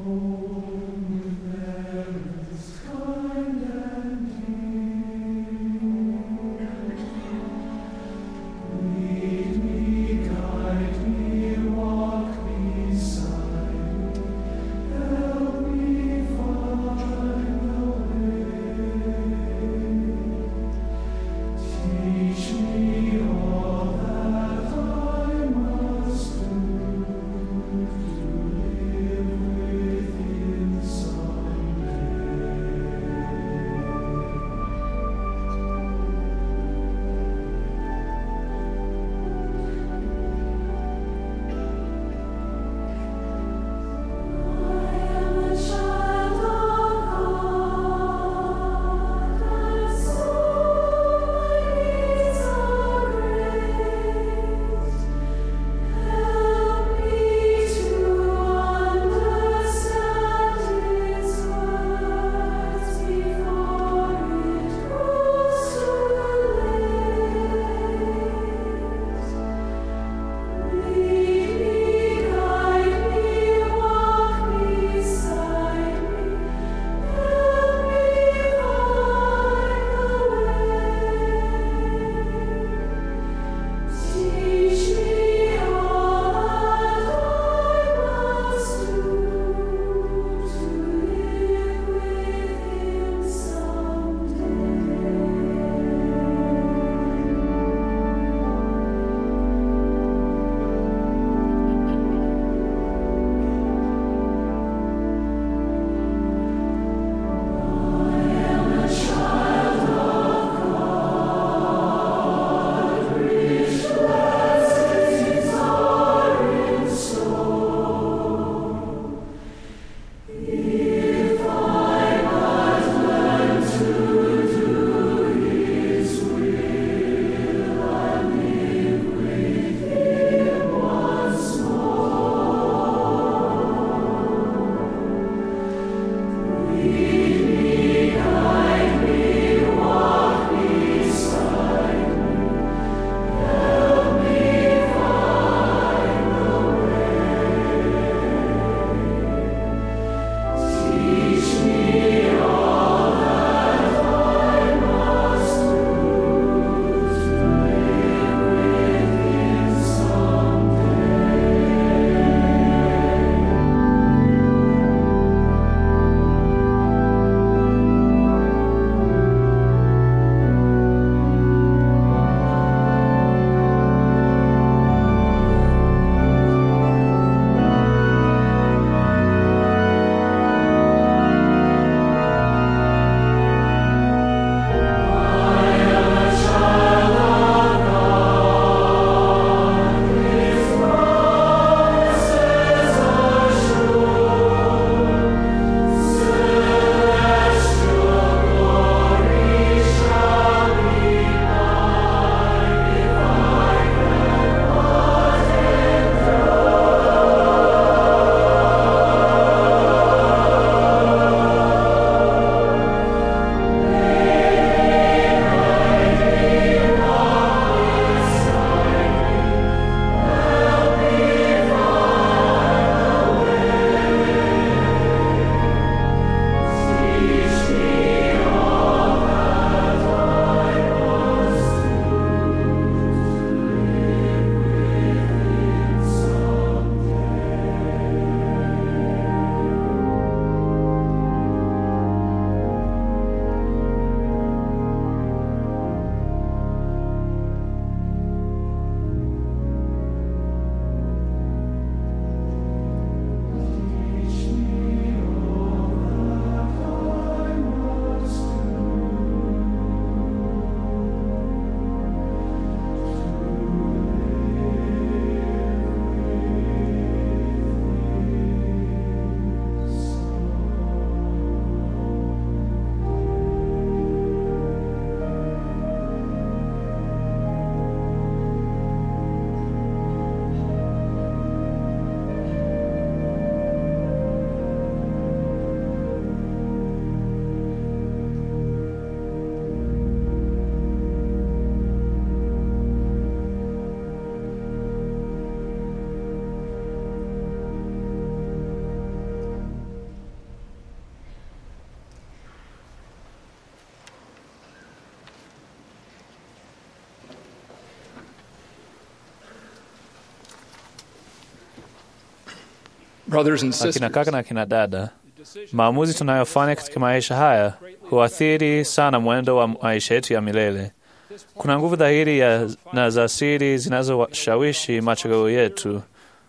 Brothers and akina sisters, kaka na akina dada, maamuzi tunayofanya katika maisha haya huathiri sana mwendo wa maisha yetu ya milele. Kuna nguvu dhahiri ya, na za siri zinazoshawishi machaguo yetu.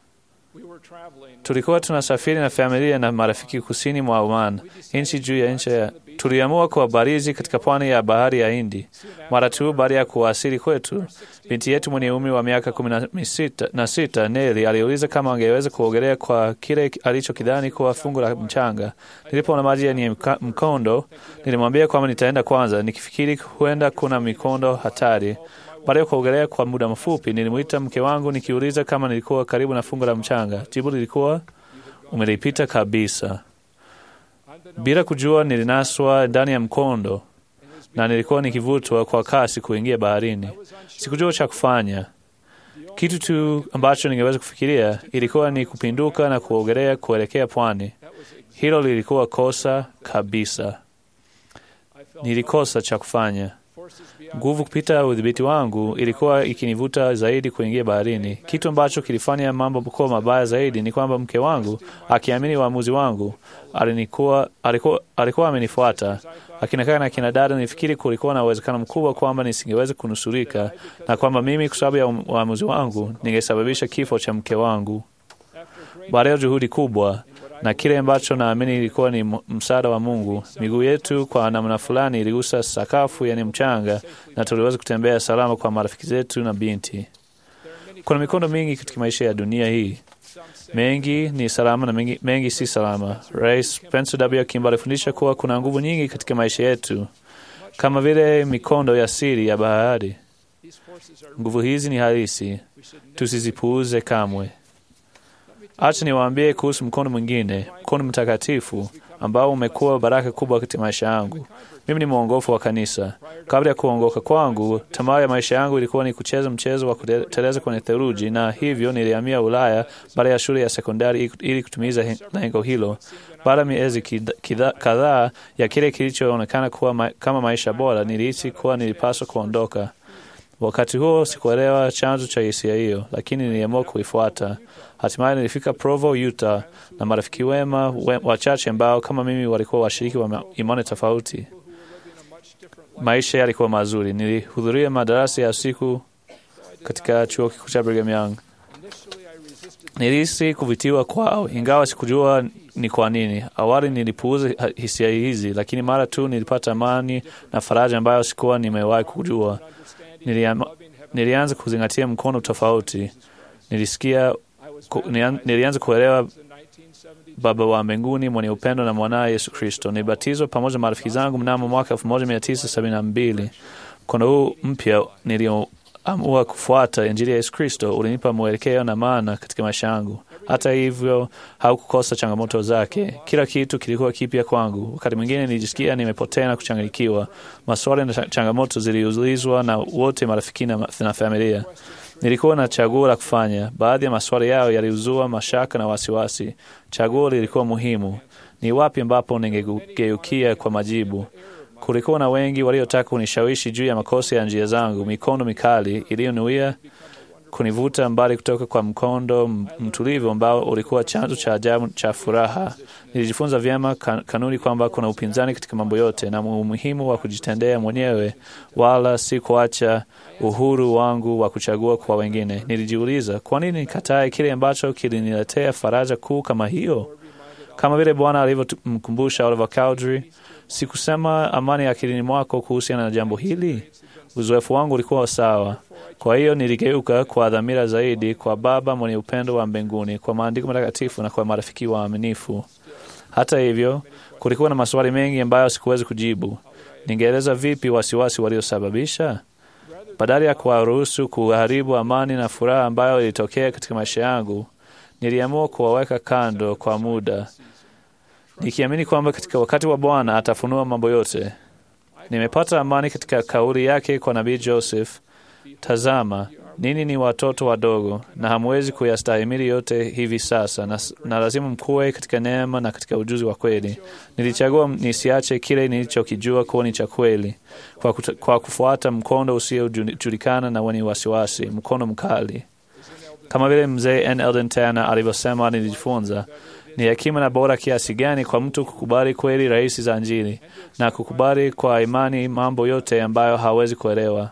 Tulikuwa tunasafiri na familia na marafiki kusini mwa Oman, nchi juu ya nchi ya. Tuliamua kuwabarizi katika pwani ya bahari ya Hindi. Mara tu baada ya kuwasili kwetu, binti yetu mwenye umri wa miaka kumi na misita- na sita Neli aliuliza kama angeweza kuogelea kwa kile alichokidhani kuwa fungu la mchanga. Nilipoona maji yenye mka- mkondo, nilimwambia kwamba nitaenda kwanza, nikifikiri huenda kuna mikondo hatari. Baada ya kuogelea kwa muda mfupi, nilimwita mke wangu nikiuliza kama nilikuwa karibu na fungu la mchanga. Jibu lilikuwa umelipita kabisa. Bila kujua, nilinaswa ndani ya mkondo na nilikuwa nikivutwa kwa kasi kuingia baharini. Sikujua cha kufanya. Kitu tu ambacho ningeweza kufikiria ilikuwa ni kupinduka na kuogelea kuelekea pwani. Hilo lilikuwa kosa kabisa. Nilikosa cha kufanya. Nguvu kupita udhibiti wangu ilikuwa ikinivuta zaidi kuingia baharini. Kitu ambacho kilifanya mambo kuwa mabaya zaidi ni kwamba mke wangu, akiamini uamuzi wangu, alinikuwa, alikuwa, alikuwa amenifuata. Akina kaka na akina dada, nilifikiri kulikuwa na uwezekano mkubwa kwamba nisingeweza kunusurika na kwamba mimi, kwa sababu ya uamuzi wangu, ningesababisha kifo cha mke wangu. Baada ya juhudi kubwa na kile ambacho naamini ilikuwa ni msaada wa Mungu, miguu yetu kwa namna fulani iligusa sakafu yani mchanga, na tuliweza kutembea salama kwa marafiki zetu na binti. Kuna mikondo mingi katika maisha ya dunia hii, mengi ni salama na mengi, mengi si salama. Rais Spencer W. Kimball alifundisha kuwa kuna nguvu nyingi katika maisha yetu, kama vile mikondo ya siri ya bahari. Nguvu hizi ni halisi, tusizipuuze kamwe. Acha niwaambie kuhusu mkono mwingine, mkono mtakatifu ambao umekuwa baraka kubwa katika maisha yangu. Mimi ni mwongofu wa kanisa. Kabla ya kuongoka kwangu, tamaa ya maisha yangu ilikuwa ni kucheza mchezo wa kuteleza kwenye theluji, na hivyo nilihamia Ulaya baada ya shule ya sekondari ili kutumiza lengo hilo. Baada ya miezi kadhaa ya kile kilichoonekana kuwa ma kama maisha bora, nilihisi kuwa nilipaswa kuondoka. Wakati huo sikuelewa chanzo cha hisia hiyo, lakini niliamua kuifuata. Hatimaye nilifika Provo, Utah na marafiki wema we, wachache ambao kama mimi walikuwa washiriki wa imani tofauti. Maisha yalikuwa mazuri. Nilihudhuria madarasa ya usiku katika chuo kikuu cha Brigham Young. Nilihisi kuvutiwa kwao, ingawa sikujua ni kwa nini. Awali nilipuuza hisia hizi, lakini mara tu nilipata amani na faraja ambayo sikuwa nimewahi kujua. Niliama, nilianza kuzingatia mkono tofauti. Nilisikia ku, nilianza kuelewa Baba wa mbinguni mwenye upendo na mwanaye Yesu Kristo. Nilibatizwa pamoja na marafiki zangu mnamo mwaka 1972. Mkono huu mpya nilioamua kufuata Injili ya Yesu Kristo ulinipa mwelekeo na maana katika maisha yangu. Hata hivyo, haukukosa changamoto zake. Kila kitu kilikuwa kipya kwangu. Wakati mwingine nilijisikia nimepotea na kuchanganyikiwa. Maswali na changamoto ziliulizwa na wote marafiki na, na familia. Nilikuwa na chaguo la kufanya. Baadhi ya maswali yao yaliuzua mashaka na wasiwasi. Chaguo lilikuwa muhimu: ni wapi ambapo ningegeukia kwa majibu? Kulikuwa na wengi waliotaka kunishawishi juu ya makosa ya njia zangu, mikondo mikali iliyonuia kunivuta mbali kutoka kwa mkondo mtulivu ambao ulikuwa chanzo cha ajabu cha furaha. Nilijifunza vyema kan, kanuni kwamba kuna upinzani katika mambo yote na umuhimu wa kujitendea mwenyewe, wala si kuacha uhuru wangu wa kuchagua kwa wengine. Nilijiuliza, kwa nini nikatae kile ambacho kiliniletea faraja kuu kama hiyo? Kama vile Bwana alivyomkumbusha Oliver Cowdery, sikusema amani ya akilini mwako kuhusiana na jambo hili. Uzoefu wangu ulikuwa sawa. Kwa hiyo niligeuka kwa dhamira zaidi kwa Baba mwenye upendo wa mbinguni, kwa maandiko matakatifu na kwa marafiki waaminifu. Hata hivyo, kulikuwa na maswali mengi ambayo sikuwezi kujibu. Ningeeleza vipi wasiwasi waliosababisha? Badala ya kuwaruhusu kuharibu amani na furaha ambayo ilitokea katika maisha yangu, niliamua kuwaweka kando kwa muda, nikiamini kwamba katika wakati wa Bwana atafunua mambo yote. Nimepata amani katika kauli yake kwa nabii Joseph, tazama nini ni watoto wadogo na hamwezi kuyastahimili yote hivi sasa, na, na lazima mkuwe katika neema na katika ujuzi wa kweli. Nilichagua nisiache kile nilichokijua kuwa ni cha kweli kwa, kwa kufuata mkondo usiojulikana na wenye wasiwasi, mkondo mkali. Kama vile mzee N. Eldon Tanner alivyosema, nilijifunza ni hekima na bora kiasi gani kwa mtu kukubali kweli rahisi za Injili na kukubali kwa imani mambo yote ambayo hawezi kuelewa.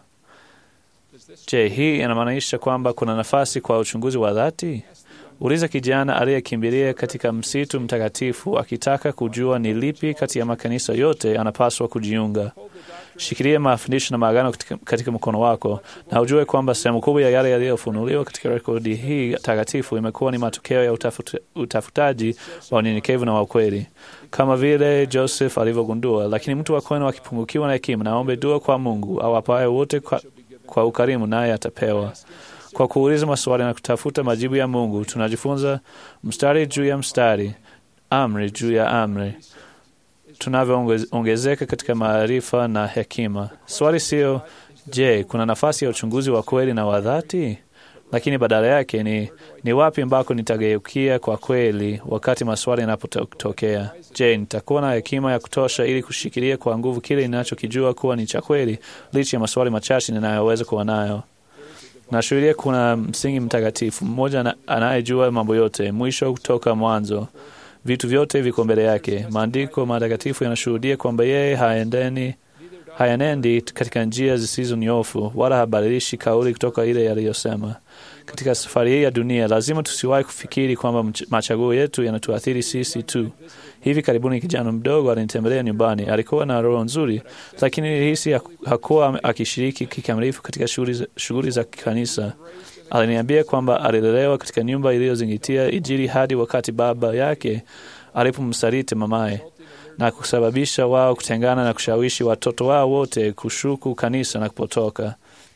Je, hii inamaanisha kwamba kuna nafasi kwa uchunguzi wa dhati? Uliza kijana aliyekimbilia katika msitu mtakatifu akitaka kujua ni lipi kati ya makanisa yote anapaswa kujiunga. Shikilia mafundisho na maagano katika, katika mkono wako na ujue kwamba sehemu kubwa ya yale yaliyofunuliwa katika rekodi hii takatifu imekuwa ni matokeo ya utafuta, utafutaji wa unyenyekevu na wa ukweli, kama vile Joseph alivyogundua. Lakini mtu wa kwenu akipungukiwa na hekima, naombe dua kwa Mungu awapaye wote kwa, kwa ukarimu, naye atapewa. Kwa kuuliza maswali na kutafuta majibu ya Mungu, tunajifunza mstari juu ya mstari, amri juu ya amri, tunavyoongezeka katika maarifa na hekima. Swali sio je, kuna nafasi ya uchunguzi wa kweli na wa dhati, lakini badala yake ni ni wapi ambako nitageukia kwa kweli wakati maswali yanapotokea. Je, nitakuwa na hekima ya kutosha ili kushikilia kwa nguvu kile ninachokijua kuwa ni cha kweli, licha ya maswali machache ninayoweza kuwa nayo? Nashuhudia kuna msingi mtakatifu mmoja anayejua mambo yote, mwisho kutoka mwanzo. Vitu vyote viko mbele yake. Maandiko matakatifu yanashuhudia kwamba yeye haendeni hayanendi katika njia zisizo nyofu, wala habadilishi kauli kutoka ile yaliyosema. Katika safari hii ya dunia, lazima tusiwahi kufikiri kwamba machaguo yetu yanatuathiri sisi tu. Hivi karibuni kijana mdogo alinitembelea nyumbani. Alikuwa na roho nzuri, lakini nilihisi hakuwa akishiriki kikamilifu katika shughuli za kanisa. Aliniambia kwamba alilelewa katika nyumba iliyozingatia Injili hadi wakati baba yake alipomsaliti mamaye na kusababisha wao kutengana na kushawishi watoto wao wote kushuku kanisa na kupotoka.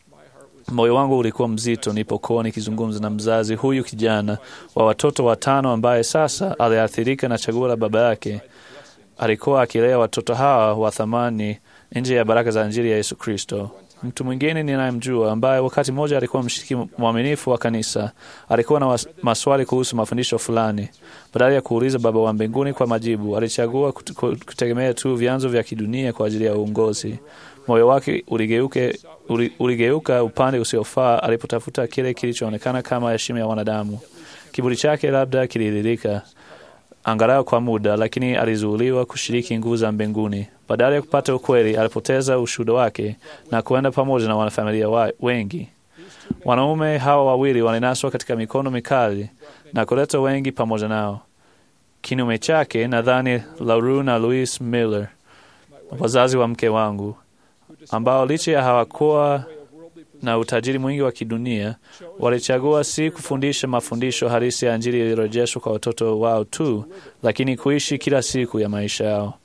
Moyo wangu ulikuwa mzito nilipokuwa nikizungumza na mzazi huyu kijana wa watoto watano ambaye sasa aliathirika na chaguo la baba yake. Alikuwa akilea watoto hawa wa thamani nje ya baraka za Injili ya Yesu Kristo. Mtu mwingine ninayemjua ambaye wakati mmoja alikuwa mshiriki mwaminifu wa kanisa alikuwa na maswali kuhusu mafundisho fulani. Badala ya kuuliza Baba wa mbinguni kwa majibu, alichagua kutegemea tu vyanzo vya kidunia kwa ajili ya uongozi. Moyo wake uligeuke, uligeuka upande usiofaa alipotafuta kile kilichoonekana kama heshima ya wanadamu. Kiburi chake labda kililirika angalau kwa muda, lakini alizuuliwa kushiriki nguvu za mbinguni. Badala ya kupata ukweli, alipoteza ushuhuda wake na kuenda pamoja na wanafamilia wa wengi. Wanaume hawa wawili walinaswa katika mikono mikali na kuleta wengi pamoja nao. Kinyume chake, nadhani Lauru na Louis Miller, wazazi wa mke wangu, ambao licha ya hawakuwa na utajiri mwingi wa kidunia, walichagua si kufundisha mafundisho halisi ya Injili ilirejeshwa kwa watoto wao tu, lakini kuishi kila siku ya maisha yao.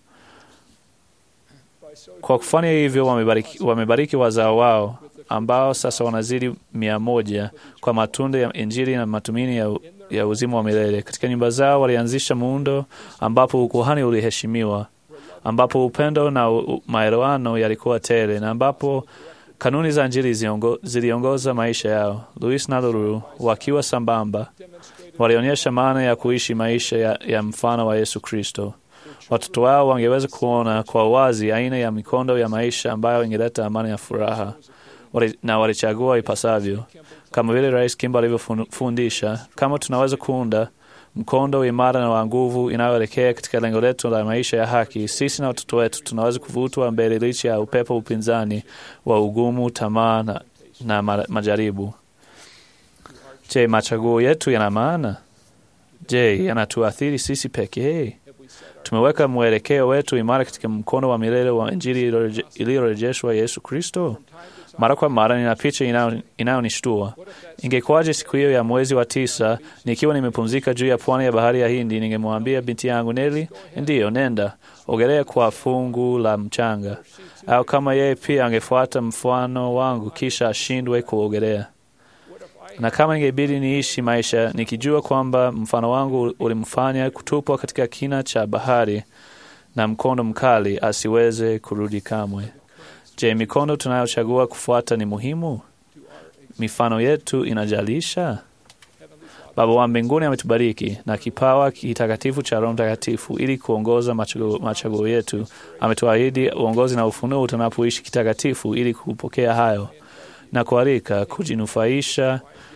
Kwa kufanya hivyo, wamebariki, wamebariki wazao wao ambao sasa wanazidi mia moja kwa matunda ya Injili na matumaini ya, ya uzima wa milele. Katika nyumba zao walianzisha muundo ambapo ukuhani uliheshimiwa, ambapo upendo na maelewano yalikuwa tele na ambapo kanuni za Injili ziliongoza maisha yao. Louis na Lulu wakiwa sambamba walionyesha maana ya kuishi maisha ya, ya mfano wa Yesu Kristo. Watoto wao wangeweza kuona kwa wazi aina ya mikondo ya maisha ambayo ingeleta amani ya furaha wali, na walichagua ipasavyo, kama vile Rais Kimba alivyofundisha. Kama tunaweza kuunda mkondo imara na wa nguvu inayoelekea katika lengo letu la maisha ya haki, sisi na watoto wetu tunaweza kuvutwa mbele licha ya upepo upinzani wa ugumu, tamaa na, na majaribu. Je, machaguo yetu yana maana? Je, yanatuathiri sisi pekee? Tumeweka mwelekeo wetu imara katika mkono wa milele wa Injili iliyorejeshwa Yesu Kristo? Mara kwa mara nina picha inayonishtua. Ingekuwaje siku hiyo ya mwezi wa tisa, nikiwa nimepumzika juu ya pwani ya bahari ya Hindi, ningemwambia binti yangu Neli, ndiyo, nenda ogelea kwa fungu la mchanga, au kama yeye pia angefuata mfano wangu kisha ashindwe kuogelea na kama ingebidi niishi maisha nikijua kwamba mfano wangu ulimfanya kutupwa katika kina cha bahari na mkondo mkali asiweze kurudi kamwe. Je, mikondo tunayochagua kufuata ni muhimu? Mifano yetu inajalisha? Baba wa mbinguni ametubariki na kipawa kitakatifu cha Roho Mtakatifu ili kuongoza machaguo, machaguo yetu. Ametuahidi uongozi na ufunuo tunapoishi kitakatifu ili kupokea hayo na kualika kujinufaisha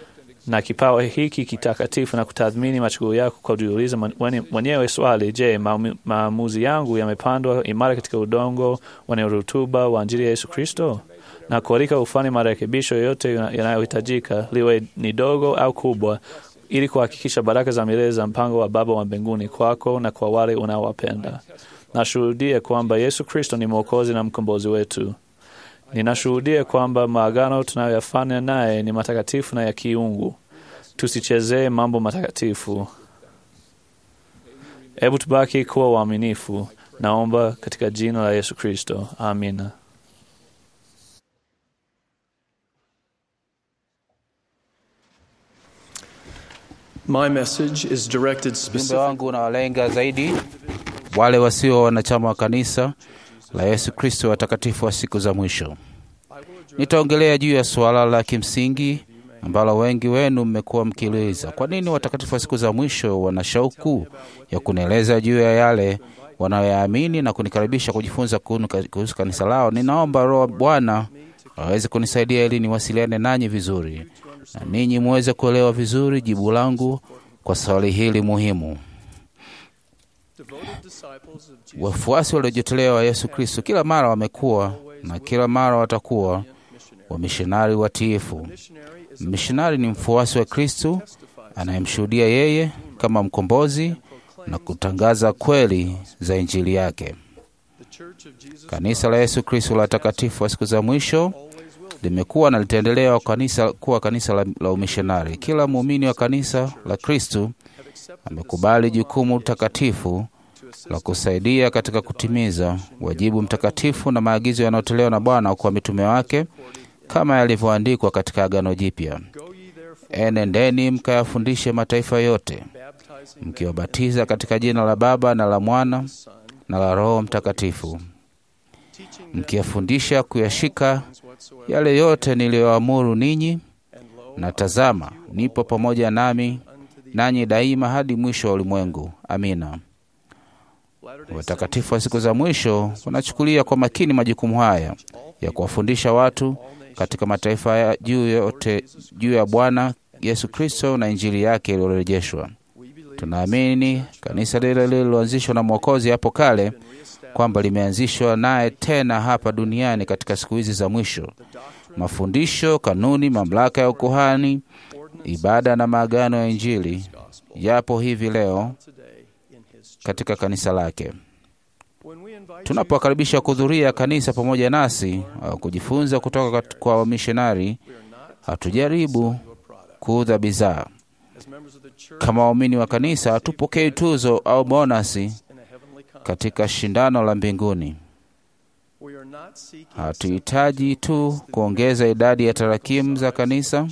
na kipawa hiki kitakatifu na kutathmini machaguo yako kwa kujiuliza mwenyewe swali: Je, maamuzi yangu yamepandwa imara katika udongo wenye rutuba wa Injili ya Yesu Kristo? Na kualika ufanye marekebisho yoyote yanayohitajika, liwe ni dogo au kubwa, ili kuhakikisha baraka za milele za mpango wa Baba wa mbinguni kwako na kwa wale unaowapenda. Nashuhudia kwamba Yesu Kristo ni Mwokozi na mkombozi wetu. Ninashuhudia kwamba maagano tunayoyafanya naye ni matakatifu na ya kiungu. Tusichezee mambo matakatifu. Hebu tubaki kuwa waaminifu. Naomba katika jina la Yesu Kristo, amina. My message is directed Ujumbe wangu unawalenga zaidi wale wasio wanachama wa kanisa la Yesu Kristo watakatifu wa siku za mwisho. Nitaongelea juu ya suala la kimsingi ambalo wengi wenu mmekuwa mkiuliza: kwa nini watakatifu wa siku za mwisho wana shauku ya kunieleza juu ya yale wanayoyaamini na kunikaribisha kujifunza kuhusu kanisa lao. Ninaomba Roho Bwana aweze kunisaidia ili niwasiliane nanyi vizuri na ninyi muweze kuelewa vizuri jibu langu kwa swali hili muhimu. Wafuasi waliojitolea wa Yesu Kristo kila mara wamekuwa na kila mara watakuwa wamishonari watiifu. Mishonari ni mfuasi wa Kristo anayemshuhudia yeye kama mkombozi na kutangaza kweli za Injili yake. Kanisa la Yesu Kristo la watakatifu wa siku za mwisho limekuwa na litaendelea kanisa kuwa kanisa la, la umishonari. Kila muumini wa kanisa la Kristo amekubali jukumu takatifu la kusaidia katika kutimiza wajibu mtakatifu na maagizo yanayotolewa na Bwana kwa mitume wake kama yalivyoandikwa katika Agano Jipya: enendeni mkayafundishe mataifa yote, mkiwabatiza katika jina la Baba na la Mwana na la Roho Mtakatifu, mkiyafundisha kuyashika yale yote niliyoamuru ninyi, na tazama, nipo pamoja nami nanyi daima hadi mwisho wa ulimwengu. Amina. Watakatifu wa siku za mwisho wanachukulia kwa makini majukumu haya ya kuwafundisha watu katika mataifa ya juu yote juu ya Bwana Yesu Kristo na Injili yake iliyorejeshwa. Tunaamini kanisa lile lililoanzishwa na Mwokozi hapo kale kwamba limeanzishwa naye tena hapa duniani katika siku hizi za mwisho. Mafundisho, kanuni, mamlaka ya ukuhani, ibada na maagano ya Injili yapo hivi leo katika kanisa lake. Tunapowakaribisha kuhudhuria kanisa pamoja nasi au kujifunza kutoka kwa wamishonari, hatujaribu kuudha bidhaa. Kama waumini wa kanisa, hatupokei tuzo au bonasi katika shindano la mbinguni. Hatuhitaji tu kuongeza idadi ya tarakimu za kanisa,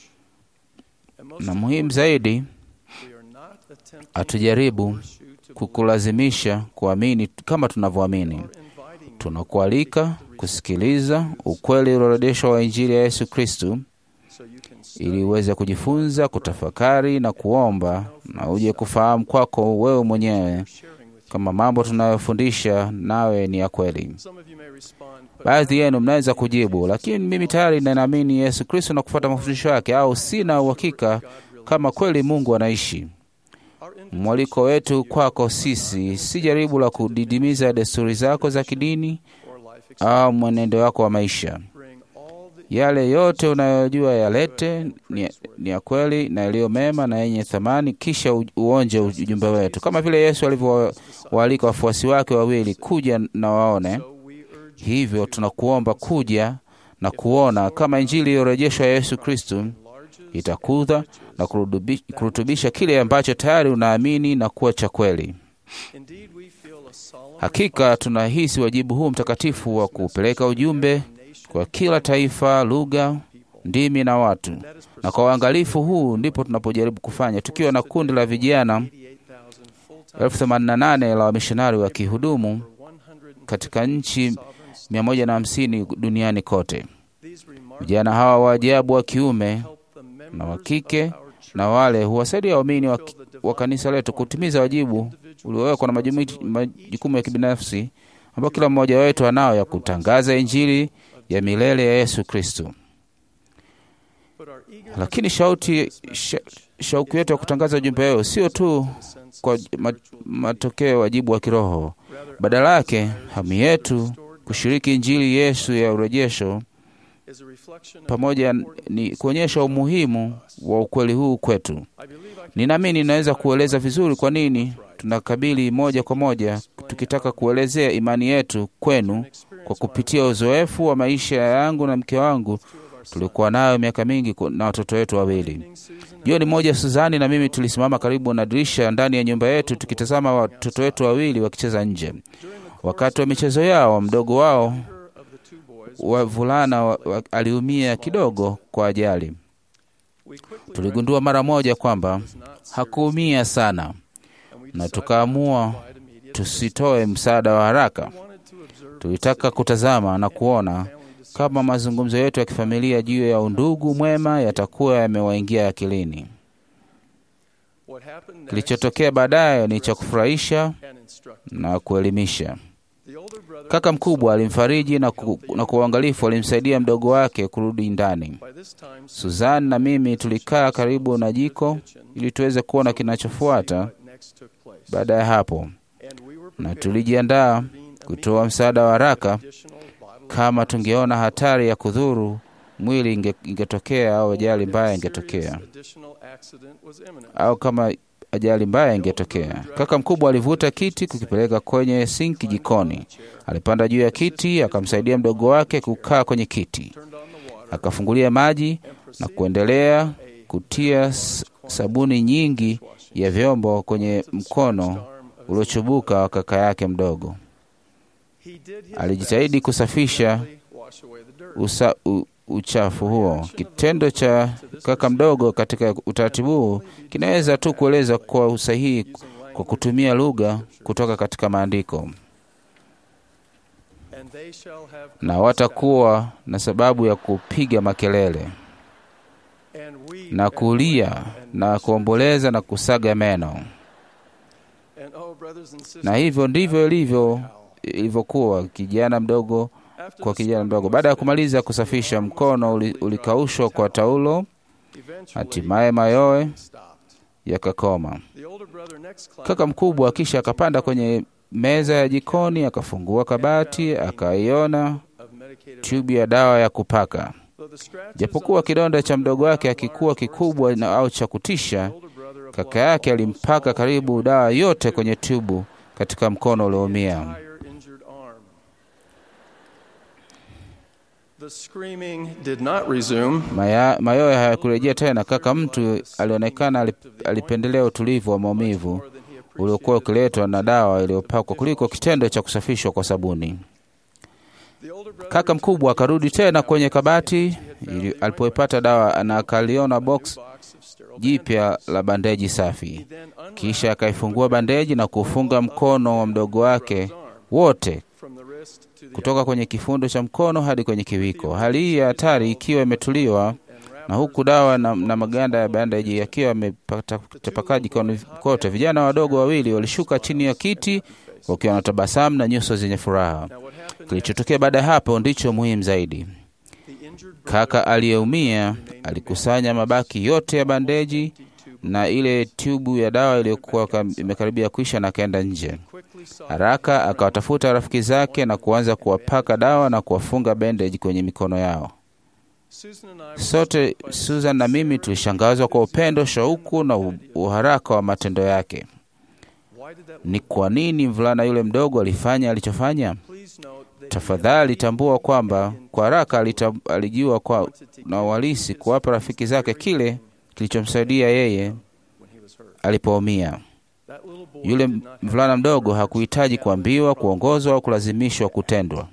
na muhimu zaidi, hatujaribu kukulazimisha kuamini kama tunavyoamini. Tunakualika kusikiliza ukweli uliorodeshwa wa Injili ya Yesu Kristu ili uweze kujifunza, kutafakari na kuomba, na uje kufahamu kwako wewe mwenyewe kama mambo tunayofundisha nawe ni ya kweli. Baadhi yenu mnaweza kujibu, lakini mimi tayari ninaamini Yesu Kristo na kufuata mafundisho yake, au sina uhakika kama kweli Mungu anaishi. Mwaliko wetu kwako sisi si jaribu la kudidimiza desturi zako za kidini au mwenendo wako wa maisha. Yale yote unayojua yalete, ni, ni ya kweli na yaliyo mema na yenye thamani, kisha uonje ujumbe wetu, kama vile Yesu alivyowaalika wafuasi wake wawili kuja na waone. Hivyo tunakuomba kuja na kuona kama Injili iliyorejeshwa ya Yesu Kristo itakudha na kurutubisha kile ambacho tayari unaamini na kuwa cha kweli. Hakika tunahisi wajibu huu mtakatifu wa kupeleka ujumbe kwa kila taifa, lugha, ndimi na watu, na kwa uangalifu huu ndipo tunapojaribu kufanya, tukiwa na kundi la vijana elfu themanini na nane la wamishonari wa kihudumu katika nchi mia moja na hamsini duniani kote. Vijana hawa wa ajabu wa kiume na wa kike na wale huwasaidia waumini wa, wa kanisa letu kutimiza wajibu uliowekwa na majukumu ya kibinafsi ambayo kila mmoja wetu anao ya kutangaza Injili ya milele ya Yesu Kristo. Lakini shauti sha, shauku yetu ya kutangaza ujumbe huo sio tu kwa ma, matokeo ya wajibu wa kiroho, badala yake hamu yetu kushiriki Injili Yesu ya urejesho pamoja ni kuonyesha umuhimu wa ukweli huu kwetu. Ninaamini ninaweza kueleza vizuri kwa nini tunakabili moja kwa moja tukitaka kuelezea imani yetu kwenu kwa kupitia uzoefu wa maisha yangu na mke wangu tulikuwa nayo miaka mingi na watoto wetu wawili. Jioni moja, Suzani na mimi tulisimama karibu na dirisha ndani ya nyumba yetu tukitazama watoto wetu wawili wakicheza nje. Wakati wa michezo yao, mdogo wao wavulana wa, wa, aliumia kidogo kwa ajali. Tuligundua mara moja kwamba hakuumia sana, na tukaamua tusitoe msaada wa haraka. Tulitaka kutazama na kuona kama mazungumzo yetu ya kifamilia juu ya undugu mwema yatakuwa yamewaingia akilini. Kilichotokea baadaye ni cha kufurahisha na kuelimisha. Kaka mkubwa alimfariji na, ku, na kwa uangalifu alimsaidia mdogo wake kurudi ndani. Suzan na mimi tulikaa karibu na jiko ili tuweze kuona kinachofuata baada ya hapo, na tulijiandaa kutoa msaada wa haraka kama tungeona hatari ya kudhuru mwili inge, ingetokea au ajali mbaya ingetokea au kama ajali mbaya ingetokea. Kaka mkubwa alivuta kiti kukipeleka kwenye sinki jikoni. Alipanda juu ya kiti, akamsaidia mdogo wake kukaa kwenye kiti, akafungulia maji na kuendelea kutia sabuni nyingi ya vyombo kwenye mkono uliochubuka wa kaka yake mdogo. Alijitahidi kusafisha usa, u, uchafu huo. Kitendo cha kaka mdogo katika utaratibu huu kinaweza tu kueleza kwa usahihi kwa kutumia lugha kutoka katika maandiko, na watakuwa na sababu ya kupiga makelele na kulia na kuomboleza na kusaga meno, na hivyo ndivyo ilivyo ilivyokuwa kijana mdogo kwa kijana mdogo. Baada ya kumaliza kusafisha, mkono ulikaushwa kwa taulo, hatimaye mayowe yakakoma. Kaka mkubwa kisha akapanda kwenye meza ya jikoni, akafungua kabati, akaiona tubu ya dawa ya kupaka. Japokuwa kidonda cha mdogo wake akikuwa kikubwa na au cha kutisha, kaka yake alimpaka karibu dawa yote kwenye tubu katika mkono ulioumia. Mayowe hayakurejea tena. Kaka mtu alionekana alipendelea utulivu wa maumivu uliokuwa ukiletwa na dawa iliyopakwa kuliko kitendo cha kusafishwa kwa sabuni. Kaka mkubwa akarudi tena kwenye kabati alipoipata dawa na akaliona box jipya la bandeji safi. Kisha akaifungua bandeji na kufunga mkono wa mdogo wake wote kutoka kwenye kifundo cha mkono hadi kwenye kiwiko. Hali hii ya hatari ikiwa imetuliwa na huku dawa na, na maganda ya bandaji yakiwa yametapakaa jikoni kote, vijana wadogo wawili walishuka chini ya kiti wakiwa na tabasamu na nyuso zenye furaha. Kilichotokea baada ya hapo ndicho muhimu zaidi. Kaka aliyeumia alikusanya mabaki yote ya bandeji na ile tubu ya dawa iliyokuwa imekaribia kuisha na akaenda nje haraka, akawatafuta rafiki zake na kuanza kuwapaka dawa na kuwafunga bendeji kwenye mikono yao. Sote, Susan na mimi, tulishangazwa kwa upendo, shauku na uharaka wa matendo yake. Ni kwa nini mvulana yule mdogo alifanya alichofanya? Tafadhali tambua kwamba kwa haraka alijua kwa na uhalisi kuwapa rafiki zake kile kilichomsaidia yeye alipoumia. Yule mvulana mdogo hakuhitaji kuambiwa, kuongozwa au kulazimishwa kutendwa.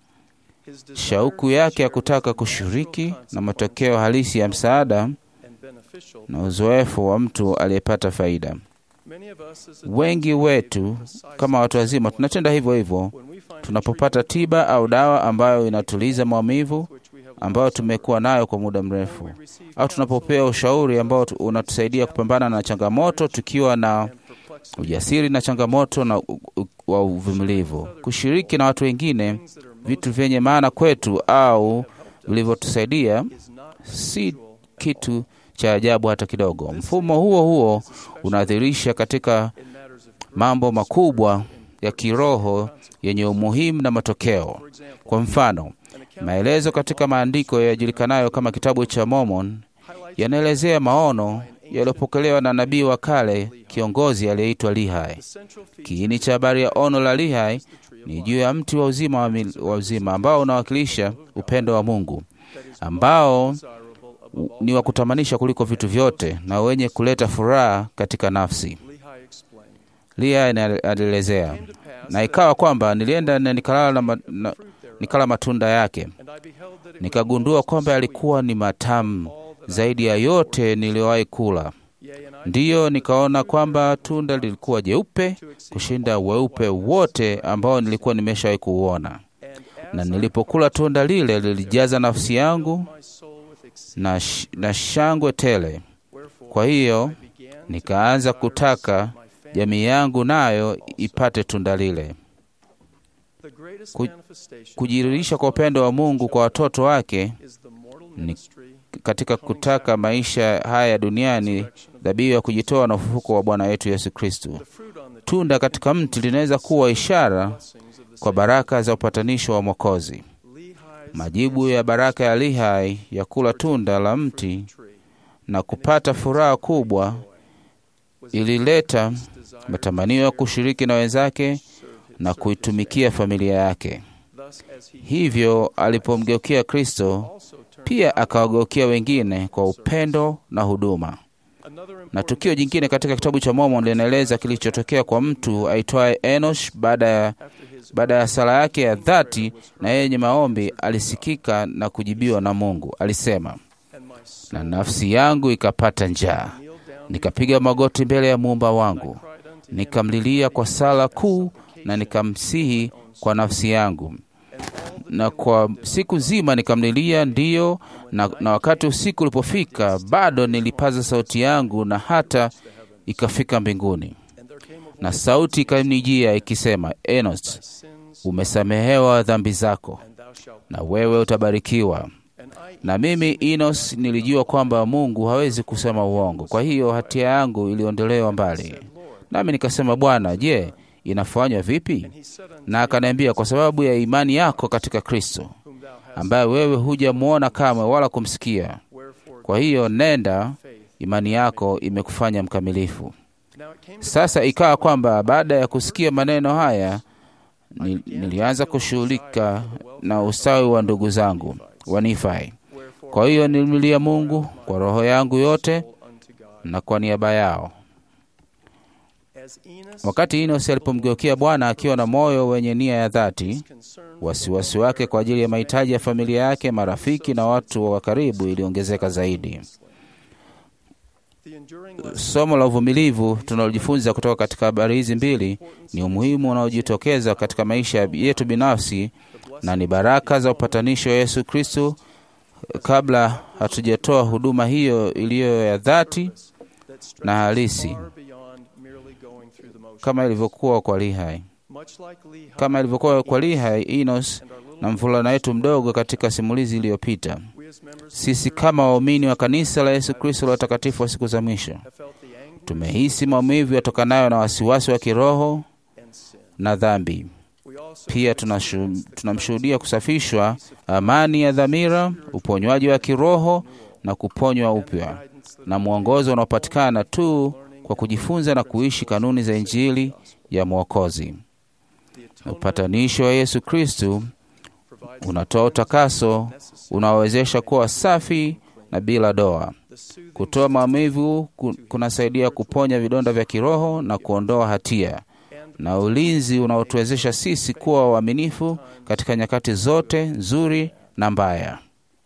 Shauku yake ya kutaka kushiriki na matokeo halisi ya msaada na uzoefu wa mtu aliyepata faida. Wengi wetu kama watu wazima tunatenda hivyo hivyo tunapopata tiba au dawa ambayo inatuliza maumivu ambayo tumekuwa nayo kwa muda mrefu, au tunapopewa ushauri ambao unatusaidia kupambana na changamoto tukiwa na ujasiri na changamoto na wa uvumilivu. Kushiriki na watu wengine vitu vyenye maana kwetu au vilivyotusaidia si kitu cha ajabu hata kidogo. Mfumo huo huo unadhirisha katika mambo makubwa ya kiroho yenye umuhimu na matokeo. Kwa mfano, maelezo katika maandiko yajulikanayo kama kitabu cha Mormon yanaelezea maono yaliyopokelewa na nabii wa kale kiongozi aliyeitwa Lihai. Kiini cha habari ya ono la Lihai ni juu ya mti wa uzima wa, mil, wa uzima ambao unawakilisha upendo wa Mungu ambao ni wa kutamanisha kuliko vitu vyote na wenye kuleta furaha katika nafsi. Lihai alielezea, na ikawa kwamba nilienda na nikalala, na, na, nikala matunda yake, nikagundua kwamba yalikuwa ni matamu zaidi ya yote niliyowahi kula. Ndiyo, nikaona kwamba tunda lilikuwa jeupe kushinda weupe wote ambao nilikuwa nimeshawahi kuuona, na nilipokula tunda lile lilijaza nafsi yangu na, sh na shangwe tele. Kwa hiyo nikaanza kutaka jamii yangu nayo ipate tunda lile. Ku, kujiririsha kwa upendo wa Mungu kwa watoto wake ni katika kutaka maisha haya duniani, dhabihu ya kujitoa na ufufuko wa Bwana wetu Yesu Kristu. Tunda katika mti linaweza kuwa ishara kwa baraka za upatanisho wa Mwokozi. Majibu ya baraka ya Lihai ya kula tunda la mti na kupata furaha kubwa ilileta matamanio ya kushiriki na wenzake na kuitumikia familia yake. Hivyo alipomgeukia Kristo pia akawageukia wengine kwa upendo na huduma. Na tukio jingine katika kitabu cha Mormon linaeleza kilichotokea kwa mtu aitwaye Enosh baada ya baada ya sala yake ya dhati na yenye maombi, alisikika na kujibiwa na Mungu. Alisema, na nafsi yangu ikapata njaa, nikapiga magoti mbele ya muumba wangu, nikamlilia kwa sala kuu na nikamsihi kwa nafsi yangu na kwa siku nzima nikamlilia, ndiyo na, na wakati usiku ulipofika, bado nilipaza sauti yangu na hata ikafika mbinguni, na sauti ikanijia ikisema, Enos, umesamehewa dhambi zako na wewe utabarikiwa. Na mimi Enos nilijua kwamba Mungu hawezi kusema uongo, kwa hiyo hatia yangu iliondolewa mbali. Nami nikasema, Bwana, je, inafanywa vipi? Na akaniambia, kwa sababu ya imani yako katika Kristo, ambaye wewe hujamwona kamwe wala kumsikia. Kwa hiyo nenda, imani yako imekufanya mkamilifu. Sasa ikawa kwamba baada ya kusikia maneno haya, nilianza kushughulika na ustawi wa ndugu zangu wa Nifai. Kwa hiyo nilimlilia Mungu kwa roho yangu yote na kwa niaba yao. Wakati Enosi alipomgeukia Bwana akiwa na moyo wenye nia ya dhati, wasiwasi wake kwa ajili ya mahitaji ya familia yake, marafiki na watu wa karibu iliongezeka zaidi. Somo la uvumilivu tunalojifunza kutoka katika habari hizi mbili ni umuhimu unaojitokeza katika maisha yetu binafsi na ni baraka za upatanisho wa Yesu Kristo kabla hatujatoa huduma hiyo iliyo ya dhati na halisi kama ilivyokuwa kwa Lihai, kama ilivyokuwa kwa Lihai, Enos na mvulana wetu mdogo katika simulizi iliyopita. Sisi kama waumini wa kanisa la Yesu Kristo la watakatifu wa siku za mwisho tumehisi maumivu yatokanayo na wasiwasi wa kiroho na dhambi. Pia tunamshuhudia kusafishwa, amani ya dhamira, uponywaji wa kiroho na kuponywa upya, na mwongozo unaopatikana tu kwa kujifunza na kuishi kanuni za Injili ya Mwokozi. Upatanisho wa Yesu Kristu unatoa utakaso unaowezesha kuwa safi na bila doa. Kutoa maumivu kunasaidia kuponya vidonda vya kiroho na kuondoa hatia, na ulinzi unaotuwezesha sisi kuwa waaminifu katika nyakati zote nzuri na mbaya.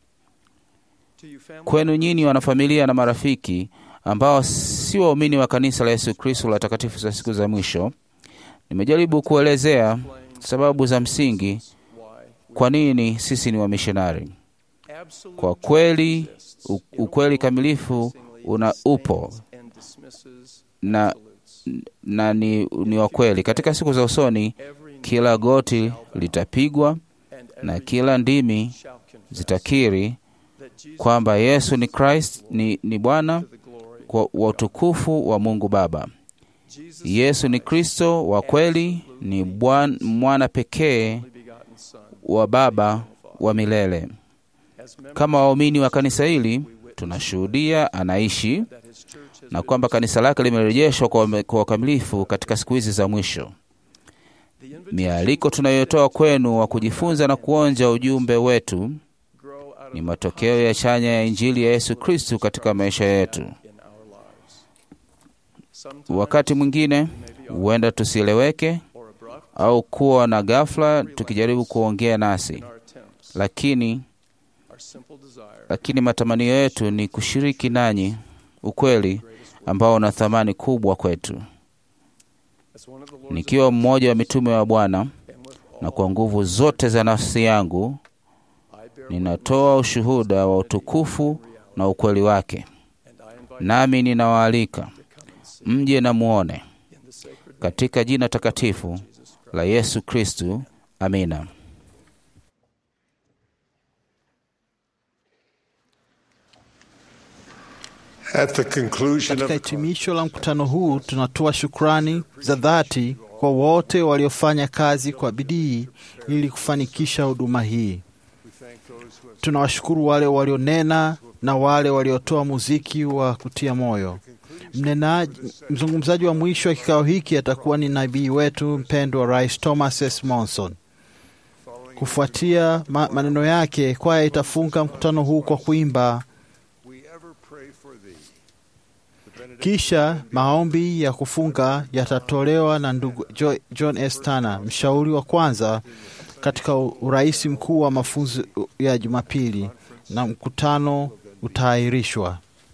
Kwenu nyinyi wanafamilia na marafiki ambao si waumini wa kanisa la Yesu Kristo la watakatifu za siku za mwisho, nimejaribu kuelezea sababu za msingi kwa nini sisi ni wamishonari. Kwa kweli, ukweli kamilifu una upo na, na ni, ni wa kweli. Katika siku za usoni, kila goti litapigwa na kila ndimi zitakiri kwamba Yesu ni Christ, ni, ni Bwana kwa wa utukufu wa Mungu Baba. Yesu ni Kristo wa kweli, ni bwan, mwana pekee wa Baba wa milele. Kama waumini wa kanisa hili tunashuhudia anaishi na kwamba kanisa lake limerejeshwa kwa kwa ukamilifu katika siku hizi za mwisho. Mialiko tunayotoa kwenu wa kujifunza na kuonja ujumbe wetu ni matokeo ya chanya ya Injili ya Yesu Kristu katika maisha yetu. Wakati mwingine huenda tusieleweke au kuwa na ghafla tukijaribu kuongea nasi, lakini lakini matamanio yetu ni kushiriki nanyi ukweli ambao una thamani kubwa kwetu. Nikiwa mmoja wa mitume wa Bwana na kwa nguvu zote za nafsi yangu, ninatoa ushuhuda wa utukufu na ukweli wake, nami ninawaalika mje na muone katika jina takatifu la Yesu Kristu. Amina. At the conclusion Katika of hitimisho la mkutano huu tunatoa shukrani za dhati kwa wote waliofanya kazi kwa bidii ili kufanikisha huduma hii. Tunawashukuru wale walionena na wale waliotoa muziki wa kutia moyo. Mnenaji, mzungumzaji wa mwisho wa kikao hiki atakuwa ni nabii wetu mpendwa Rais Thomas S. Monson. Kufuatia ma maneno yake, kwaya itafunga mkutano huu kwa kuimba Kisha maombi ya kufunga yatatolewa na ndugu Jo- John S. Tana, mshauri wa kwanza katika urais mkuu wa mafunzo ya Jumapili, na mkutano utaahirishwa.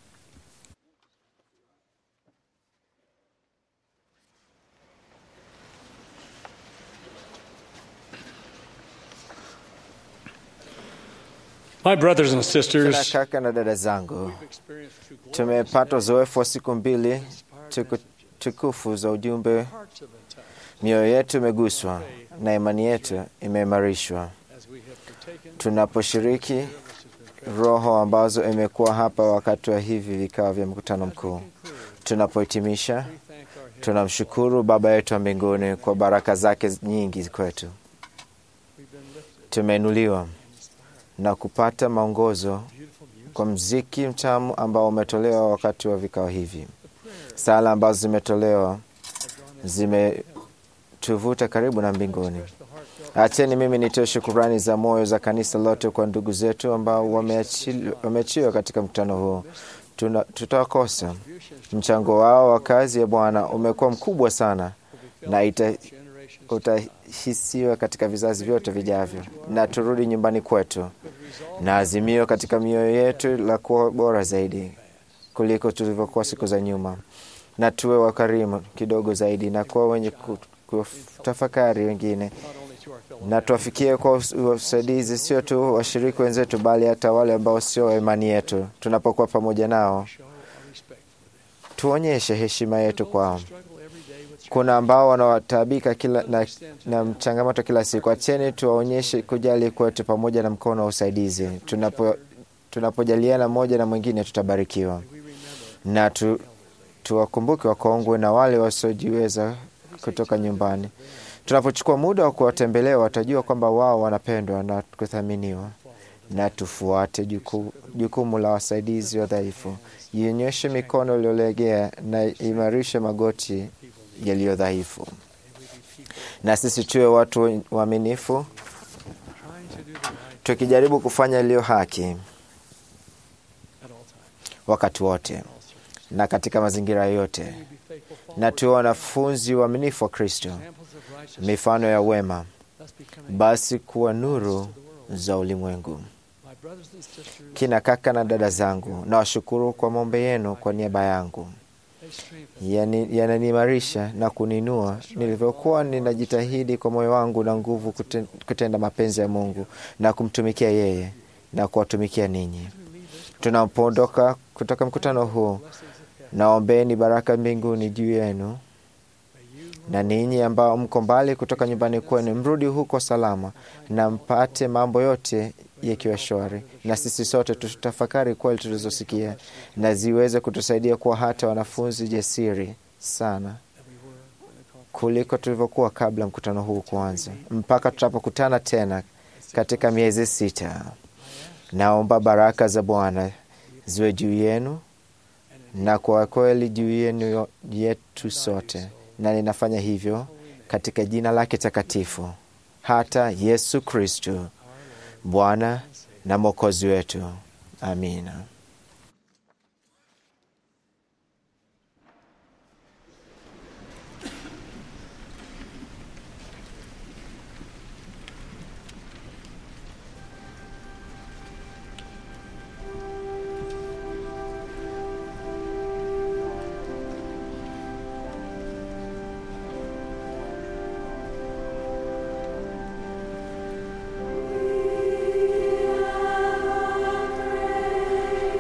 My brothers and Tena sisters, kaka na dada zangu, tumepata uzoefu wa siku mbili tuku, tukufu za ujumbe. Mioyo yetu imeguswa na imani yetu imeimarishwa tunaposhiriki roho ambazo imekuwa hapa wakati wa hivi vikao vya mkutano mkuu. Tunapohitimisha, tunamshukuru Baba yetu wa mbinguni kwa baraka zake nyingi kwetu. Tumeinuliwa na kupata maongozo kwa mziki mtamu ambao umetolewa wakati wa vikao hivi. Sala ambazo zimetolewa zimetuvuta karibu na mbinguni. Acheni mimi nitoe shukurani za moyo za kanisa lote kwa ndugu zetu ambao wameachili- wameachiwa katika mkutano huu. Tuna- Tutawakosa. Mchango wao wa kazi ya Bwana umekuwa mkubwa sana na ita, utahisiwa katika vizazi vyote vijavyo, na turudi nyumbani kwetu na azimio katika mioyo yetu la kuwa bora zaidi kuliko tulivyokuwa siku za nyuma, na tuwe wakarimu kidogo zaidi na kuwa wenye ku- kutafakari wengine na tuwafikie kwa us- usaidizi sio tu washiriki wenzetu, bali hata wale ambao sio wa imani yetu. Tunapokuwa pamoja nao, tuonyeshe heshima yetu kwao. Kuna ambao wanawataabika kila na, na changamoto kila siku. Acheni tuwaonyeshe kujali kwetu pamoja na mkono wa usaidizi. Tunapo tunapojaliana mmoja na mwingine, tutabarikiwa na tu, tuwakumbuke wakongwe na wale wasiojiweza kutoka nyumbani. Tunapochukua muda wa kuwatembelea, watajua kwamba wao wanapendwa na kuthaminiwa, na tufuate juku, jukumu la wasaidizi wadhaifu. Ionyeshe mikono iliyolegea na imarishe magoti yaliyo dhaifu, na sisi tuwe watu waaminifu, tukijaribu kufanya iliyo haki wakati wote na katika mazingira yote, na tuwe wanafunzi waaminifu wa Kristo, mifano ya wema, basi kuwa nuru za ulimwengu. Kina kaka na dada zangu, nawashukuru kwa maombi yenu kwa niaba yangu, Yani- yananiimarisha na kuninua nilivyokuwa ninajitahidi kwa moyo wangu na nguvu kuten- kutenda mapenzi ya Mungu na kumtumikia yeye na kuwatumikia ninyi. Tunapoondoka kutoka mkutano huu, naombeni baraka mbinguni juu yenu na ninyi ambao mko mbali kutoka nyumbani kwenu, mrudi huko salama na mpate mambo yote yakiwa shwari, na sisi sote tutafakari kweli tulizosikia na ziweze kutusaidia kuwa hata wanafunzi jasiri sana kuliko tulivyokuwa kabla mkutano huu kuanza, mpaka tutapokutana tena katika miezi sita. Naomba baraka za Bwana ziwe juu yenu na kwa kweli juu yenu yetu sote, na ninafanya hivyo katika jina lake takatifu, hata Yesu Kristu Bwana na Mwokozi wetu. Amina. Praise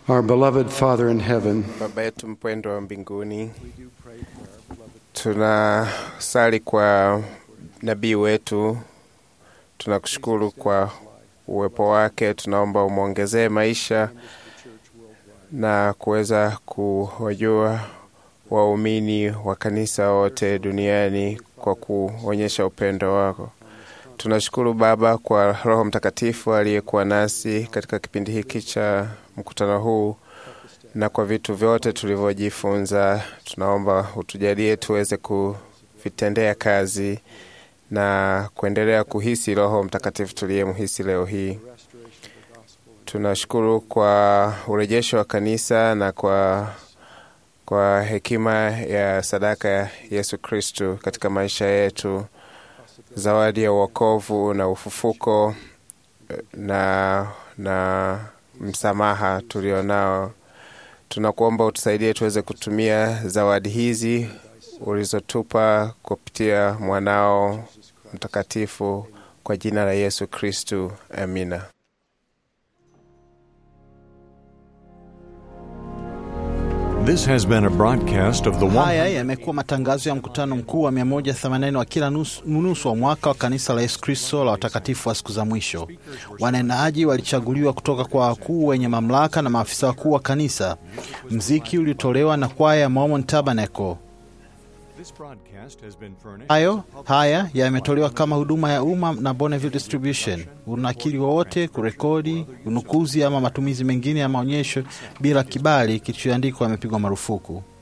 Our beloved Father in heaven, Baba yetu mpendwa wa mbinguni, tunasali kwa nabii wetu, tunakushukuru kwa uwepo wake. Tunaomba umwongezee maisha na kuweza kuwajua waumini wa kanisa wote duniani kwa kuonyesha upendo wako. Tunashukuru Baba kwa Roho Mtakatifu aliyekuwa nasi katika kipindi hiki cha mkutano huu na kwa vitu vyote tulivyojifunza. Tunaomba utujalie tuweze kuvitendea kazi na kuendelea kuhisi Roho Mtakatifu tuliyemhisi leo hii. Tunashukuru kwa urejesho wa kanisa na kwa, kwa hekima ya sadaka ya Yesu Kristu katika maisha yetu, zawadi ya uokovu na ufufuko na, na msamaha tulionao. Tunakuomba utusaidie tuweze kutumia zawadi hizi ulizotupa kupitia mwanao mtakatifu kwa jina la Yesu Kristu, amina. This has been a broadcast of the Haya yamekuwa matangazo ya mkutano mkuu wa 180 wa kila nusu, nusu wa mwaka wa kanisa la Yesu Kristo la watakatifu wa siku za mwisho. Wanenaji walichaguliwa kutoka kwa wakuu wenye mamlaka na maafisa wakuu wa kanisa. Mziki ulitolewa na kwaya ya Mormon Tabernacle. Hayo haya yametolewa kama huduma ya umma na Bonneville Distribution. Unakili wowote, kurekodi, unukuzi ama matumizi mengine ya maonyesho bila kibali kilichoandikwa yamepigwa marufuku.